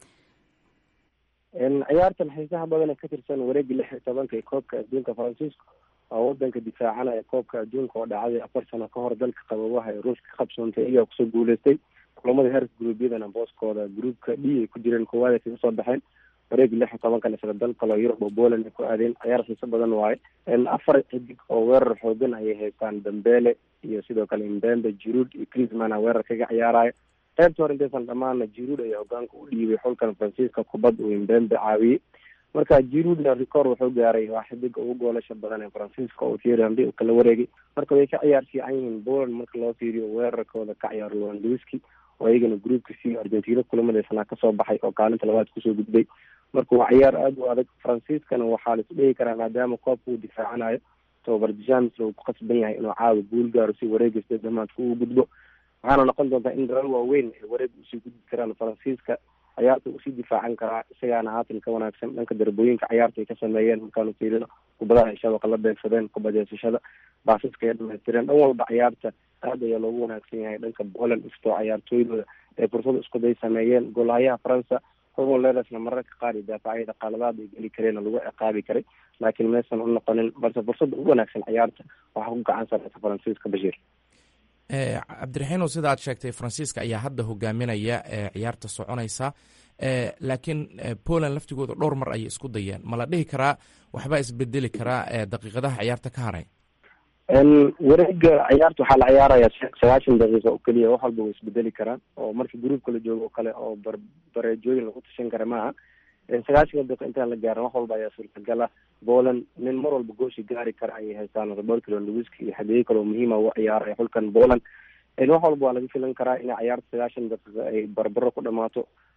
ciyaartan xiisaha badan ee ka tirsan wareegii lix iyo tobanka ee koobka adduunka faransiiska oo wadanka difaacanaya koobka adduunka oo dhacday afar sano ka hor dalka qababaha ee ruushka ka qabsoontay iyagaa kusoo guuleystay kulamada heerka gruubyadana booskooda gruupka d ay ku jireen koowaad ay kaga soo baxeen wareegii lix iyo tobankan isla dal kaloo yurub oo poland ay ku aadeen ciyaar xiiso badan waaye afar xidig oo weerar xoogan ayay haystaan dambele iyo sidoo kale imbembe jiruud iyo crismana weerar kaga ciyaaraya qaybta hore intaysan dhamaana jiruud ayaa hogaanka u dhiibay xulkan faransiiska kubad uu imbembe caawiyey marka jiruudna record wuxuu gaaray waa xidiga ugu goolasha badan ee faransiiska oo thierry henry uu kala wareegay marka way ka ciyaar fiican yihiin poland marka loo fiiriyo weerarkooda ka ciyaar lewandowski oo iyagana groupka c argentina kulamadeysanaa kasoo baxay oo kaalinta labaad kusoo gudbay marka waa ciyaar aada u adag faransiiskana waxaa la isdhigi karaa maadaama koobka uu difaacanayo tobar james uu ku qasban yahay inuu caawa guul gaaro si wareegasta damaadka uu gudbo waxaana noqon doontaa in dalal waaweyn ay wareeg usii gudbi karaan faransiiska ciyaarta usii difaacan karaa isagaana haatan ka wanaagsan dhanka darbooyinka ciyaarta ay ka sameeyeen markaanu fiirino kubadaha ay shabaqa la beegsadeen kubadeysashada baasaska ay dhamaystireen dhan walba ciyaarta aad ayaa loogu wanaagsan yahay dhanka poland iftoo ciyaartooydooda ay fursad iskuday sameeyeen goolhayaha faransa hugo leresna mararka qaar iyo daafacyada qaladaad ay geli kareen oo lagu ciqaabi karay laakiin maysan u noqonin balse fursadda ugu wanaagsan ciyaarta waxaa ku gacan sareysa faransiiska bashiir
cabdiraxiinow sida aad sheegtay faransiiska ayaa hadda hogaaminaya ciyaarta soconaysa laakiin poland laftigooda dhowr mar ayay isku dayeen ma la dhihi karaa waxbaa isbedeli karaa daqiiqadaha ciyaarta ka haray
wareega ciyaarta waxaa la ciyaaraya sagaashan daqiiqa oo keliya wax walba way isbedeli karaan oo markii gruupka la joogo oo kale oo bar bareejooyin lagu tashan kara maaha sagaashanka daqiiqa intaan la gaarin wax walba ayaa suurtagala poland nin mar walba gooshi gaari kara ayay haystaan roberto lewandowski iyo xadeeye kale oo muhiima u ciyaaraya xulkan poland wax walba waa laga filan karaa inay ciyaarta sagaashan daqiiqa ay barbaro ku dhamaato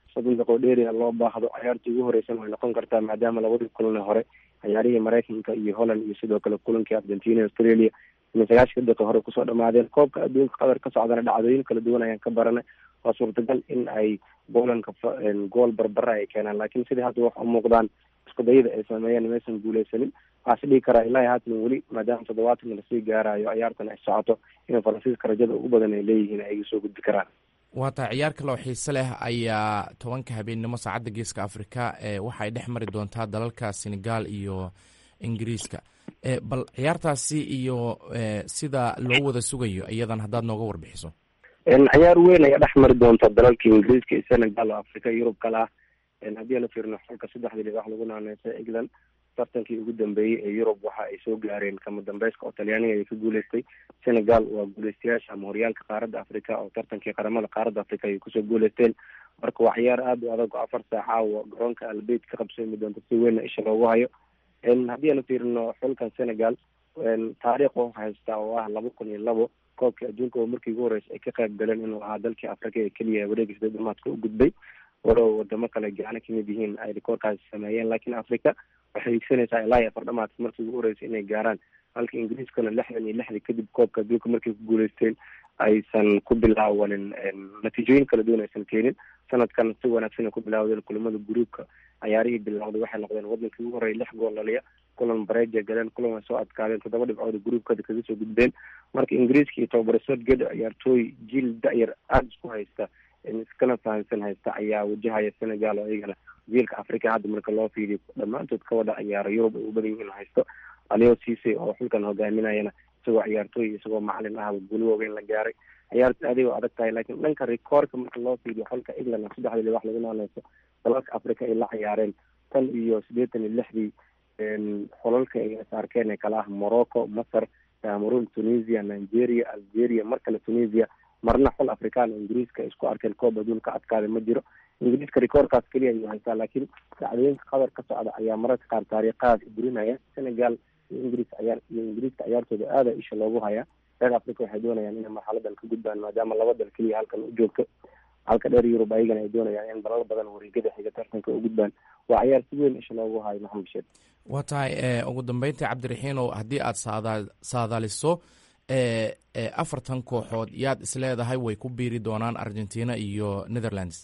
soddon daqiiqo dheeriya loo baahdo ciyaartii ugu horeysana way noqon kartaa maadaama labadii kulan hore ciyaarihii maraykanka iyo holland iyo sidoo kale kulankii argentina australia inay sagaashanka daqiiqo hore kusoo dhamaadeen koobka adduunka qatar ka socdana dhacdooyin kala duwan ayaan ka baranay waa suurtagal in ay polandka gool barbara ay keenaan laakiin sidii hadda wax u muuqdaan iskudayada ay sameeyeen maysan guuleysanin waxaa is dhigi karaa ilaahi haatan weli maadaama toddobaatan lasii gaarayo ciyaartan ay socoto in faransiiska rajada ugu badan ay leeyihiin ay soo gudbi karaan
waa taa ciyaar kaloo xiise leh ayaa tobanka habeennimo saacadda geeska afrika waxay dhex mari doontaa dalalka senegal iyo ingiriiska bal ciyaartaasi iyo sida loo wada sugayo iyadan haddaad nooga warbixiso
ciyaar weyn ayaa dhex mari doonta dalalka ingiriiska iyo senegal oo afrika yurub kale ah haddii aan fiirno xulka saddexdii dhibax lagu naaneysa england tartankii ugu dambeeyey ee yurub waxa ay soo gaareen kama dambeyska oo talyaaniga ay ka guuleystay senegal waa guuleystayaasha ama horyaalka qaaradda africa oo tartankii qaramada qaaradda africa ay kusoo guuleysteen marka waa ciyaar aada u adag oo afar saaca oo garoonka albeyd ka qabsoomi doonta si weynna isha loogu hayo haddii aanu fiirino xulkan senegal taariikh u haysta oo ah laba kun iyo labo koobkii adduunka oo markii ugu horeysa ay ka qayb galeen inuu ahaa dalkii africa ee keliya wareegisa dhamaadka u gudbay walow wadamo kale gacano kamid yihiin ay rikoorkaasi sameeyeen laakiin africa waxay higsanaysaa ilaa iyo afar dhamaadka markii ugu horeysa inay gaaraan halka ingiriiskana lixdan iyo lixdii kadib koobka adduunka markay ku guuleysteen aysan ku bilaawanin natiijooyin kala duwan aysan keenin sanadkan si wanaagsan ay ku bilaawdeen kulamada gruupka ciyaarihii bilowday waxay noqdeen wadankii ugu horreya lix gool dhaliya kulan bareja galeen kulan way soo adkaadeen toddoba dhibcood gruupkada kaga soo gudbeen marka ingiriiska iyo tobabare sodged ciyaartooy jiil da-yar aada isku haysta iskana fahamsan haysta ayaa wajahaya senegal oo iyagana jiilka africa hadda marka loo fiiriyo dhammaantood ka wada ciyaara yurub ay u badan yihiin haysto alio cise oo xulkan hogaaminayana isagoo ciyaartooy isagoo macalin ahaba guuli waaweyn la gaaray ciyaarta adig oo adag tahay laakiin dhanka rekoorka marka loo fiiriyo xulka england saddexdii libax lagu naaneyso dalalka africa ay la ciyaareen tan iyo siddeetan iyo lixdii xulalka ay is arkeen ee kale ah morocco masar cameroon tunisia nigeria algeria mar kale tunisia marna xul afrikaan oo ingiriiska isku arkeen koob adduunka adkaada ma jiro ingiriiska rekoorkaas keliya ayuu haystaa laakiin dhacdooyinka qatar ka socda ayaa mararka qaar taariikhahaas burinaya senegal iyo ingiriis ciyaar iyo ingiriiska ciyaartooda aada isha loogu hayaa reer africa waxay doonayaan inay marxaladan ka gudbaan maadaama laba dal keliya halkan u joogto halka dheer yurub ayagana ay doonayaan in dalal badan wareegada xiga tartanka u gudbaan waa ciyaar si weyn isha loogu hayo maxamed sheed
waa tahay ugu dambeyntii cabdiraxiinow haddii aad saada saadaaliso afartan kooxood yaad isleedahay way ku biiri doonaan argentina iyo netherlands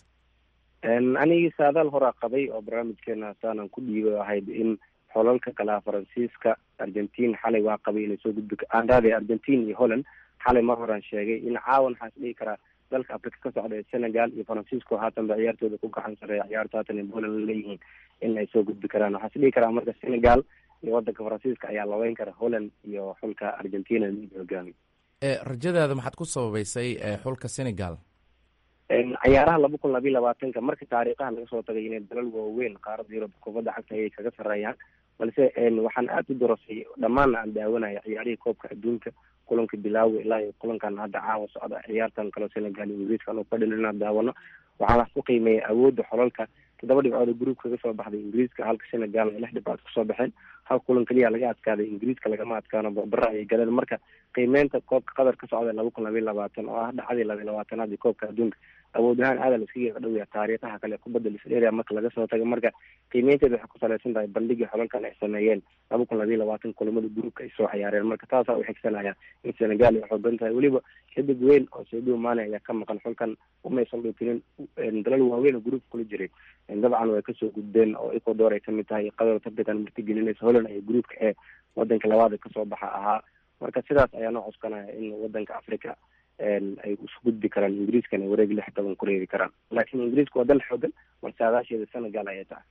anigii saadaal horaa qabay oo barnaamijkeena saanan ku dhiibay ahayd in xolalka kalea faransiiska argentin xalay waa qabay inay soo gudbi aandaade argentin iyo holland xalay mar horaan sheegay in caawan waxaa is dhihi karaa dalka africa ka socda ee senegal iyo faransiisco haatan ba ciyaartooda ku gacan sareeya ciyaarta haatan ay poland la leeyihiin in ay soo gudbi karaan waxaa is dhihi karaa marka senegal iyo wadanka faransiiska ayaa labeyn kara holland iyo xulka argentina mid hogaami
rajadaada maxaad ku sababeysay xulka senegal
ciyaaraha laba kun labiyo labaatanka marka taariikhaha laga soo tagay inay dalal waaweyn qaaradda yurub kubadda cagta ayay kaga sarreeyaan balse waxaan aada u dorasay dhammaanna aan daawanaya ciyaarihii koobka adduunka kulanka bilaawi ilaa iyo kulankan hadda caawa socda ciyaartan kaleo senegal iyo ingiriiska anu fadhin inaan daawano waxaan wax ku qiimeeyay awoodda xolalka toddoba dhibcood oo gruupka kaga soo baxday ingiriiska halka senegal ay lix dhibcood kusoo baxeen hal kulan keliya laga adkaaday ingiriiska lagama adkaano barbara ayay galeen marka qiimeynta koobka qatar ka socda laba kun labiyo labaatan oo ah dhacdii labiyo labaatanaad iyo koobka adduunka awood ahaan aada la iskaga dhowya taariikhaha kale kubadda lisdheria marka laga soo tago marka qiimeynteeda waxay ku salaysan tahay bandhigii xolalkan ay sameeyeen laba kun labiyo labaatan kulamada gruupka ay soo ciyaareen marka taasaa u xigsanaya in senegal ay xoogan tahay weliba xidig weyn oo sadio mane ayaa ka maqan xulkan umaysan dhutinin dalal waaweyn oo gruupka kula jiray dabcan way kasoo gudbeen oo ecuador ay kamid tahay qatar tartankan martigelinaysa holland ay gruupka ee wadanka labaada kasoo baxa ahaa marka sidaas ayaa noo coskanaya in wadanka africa ay isu gudbi karaan ingiriiskana wareeg lix toban ku reeri karaan laakiin ingiriiska waa dal xoogan balse adaasheeda senegal ayay tahay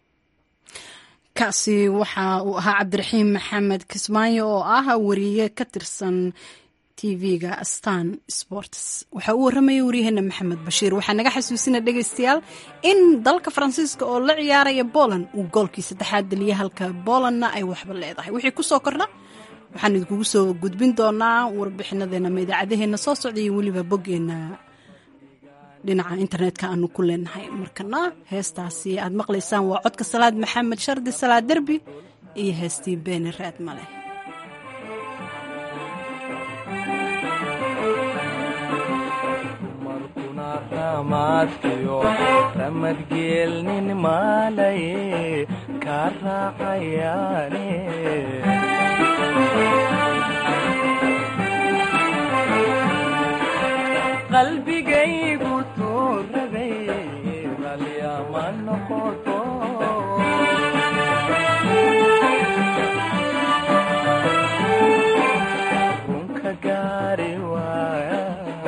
kaasi waxa uu ahaa cabdiraxiim maxamed kismaayo oo ah wariye ka tirsan tv-ga stan sports waxaa uu warramaya waryaheena maxamed bashiir waxaa naga xasuusina dhegaystayaal in dalka faransiiska oo la ciyaaraya poland uu goolkii saddexaad daliya halka polandna ay waxba leedahay wixii kusoo kordha waxaan idinkugu soo gudbin doonaa warbixinadeena ama idaacadaheena soo socda iyo weliba boggeena dhinaca internetka aanu ku leenahay markana heestaasi aad maqlaysaan waa codka salaad maxamed shardi salaad derbi iyo heestii beeni raad male
ma
ramaaskiyo ramadgeelnin maalaye kaa raacayaane qalbigaygu tuurabay ralyama noqoto runka gaari waaya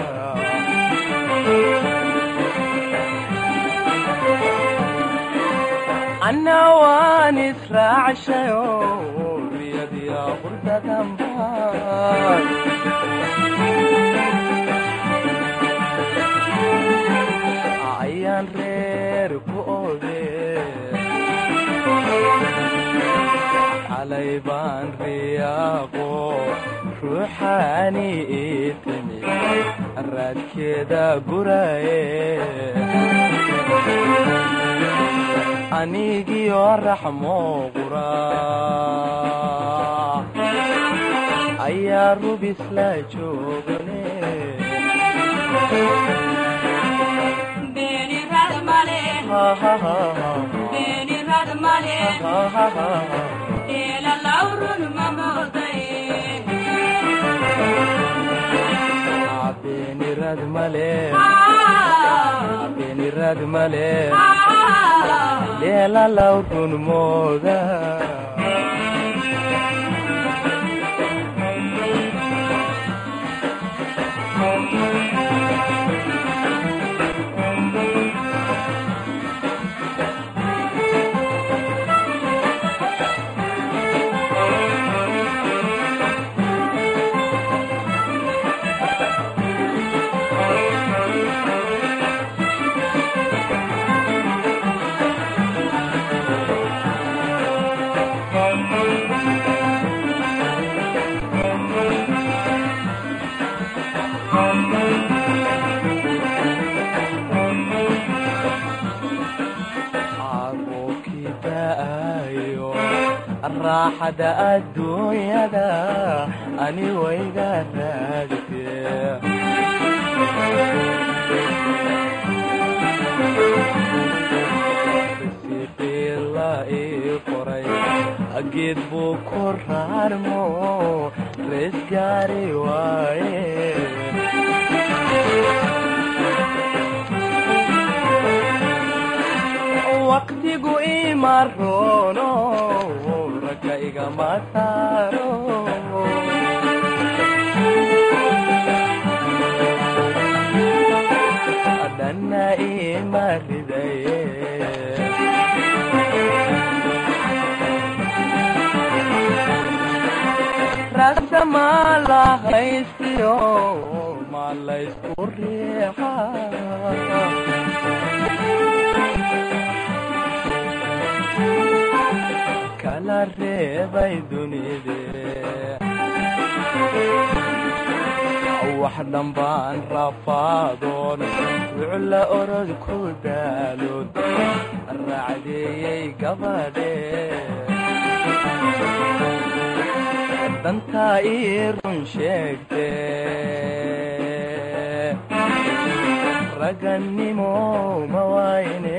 anna waan israacshayo riyadiya qurdadanbaan ayaan reer ku oge xalay baan riyaaqo ruuxaani ii timi raadkeeda guraye anigiyo raxmo qura ayaa rubis la joogane beenirad male beenirad male leelalaw run mooda raaxada adduunyada ani wayga raagtee risiqiila ii qoray geed buu ku raarmo rees gaari waaye waqtigu ima roono ragga igama saaro dhanna ima ridaye ragda maa la haystiyo ma laysku riixa kala reebay dunide wax dhambaan rafaadoon wucla orod ku daaloon raacdeeyey gabadhe dantaa ii run sheegte ragannimo ma wayne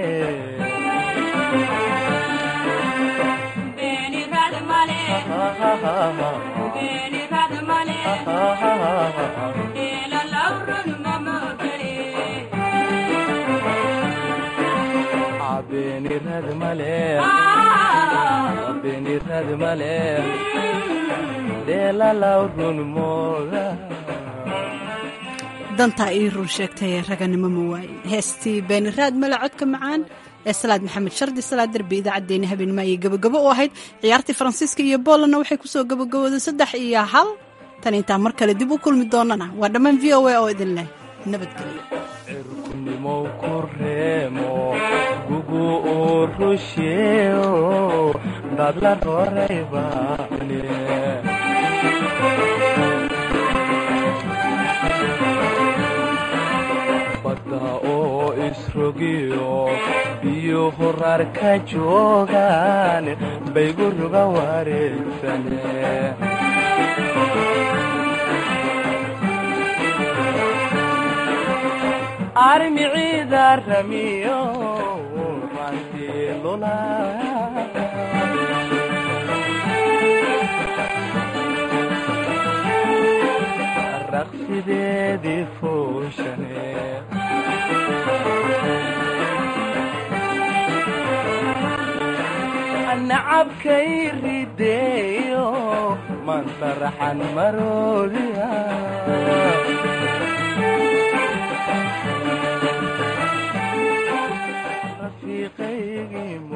beenirad male beenirad male dheelalaw run mooda
dantaa ii run sheegtay raganimo ma waayin heestii beeniraad male codka macaan ee salaad maxamed shardi salaad derbi idaacaddeenna habeenimo ayay gabagabo u ahayd ciyaartii faransiiska iyo boolandna waxay kusoo gabagabooday saddex iyo hal tan intaan mar kale dib u kulmi doonana waa dhammaan v o a oo idin leh nabadgelyo
cirkunimow ku reemo gugu uu rusheeo dadla roray baane badda oo isrogiyo biyo horaar ka joogaan baygu ruga wareegsane armiciida ramiyo rantii lula raqsideedii fuushane nacabkay rideeyo mantaraxan maroodiya rafiiqaygii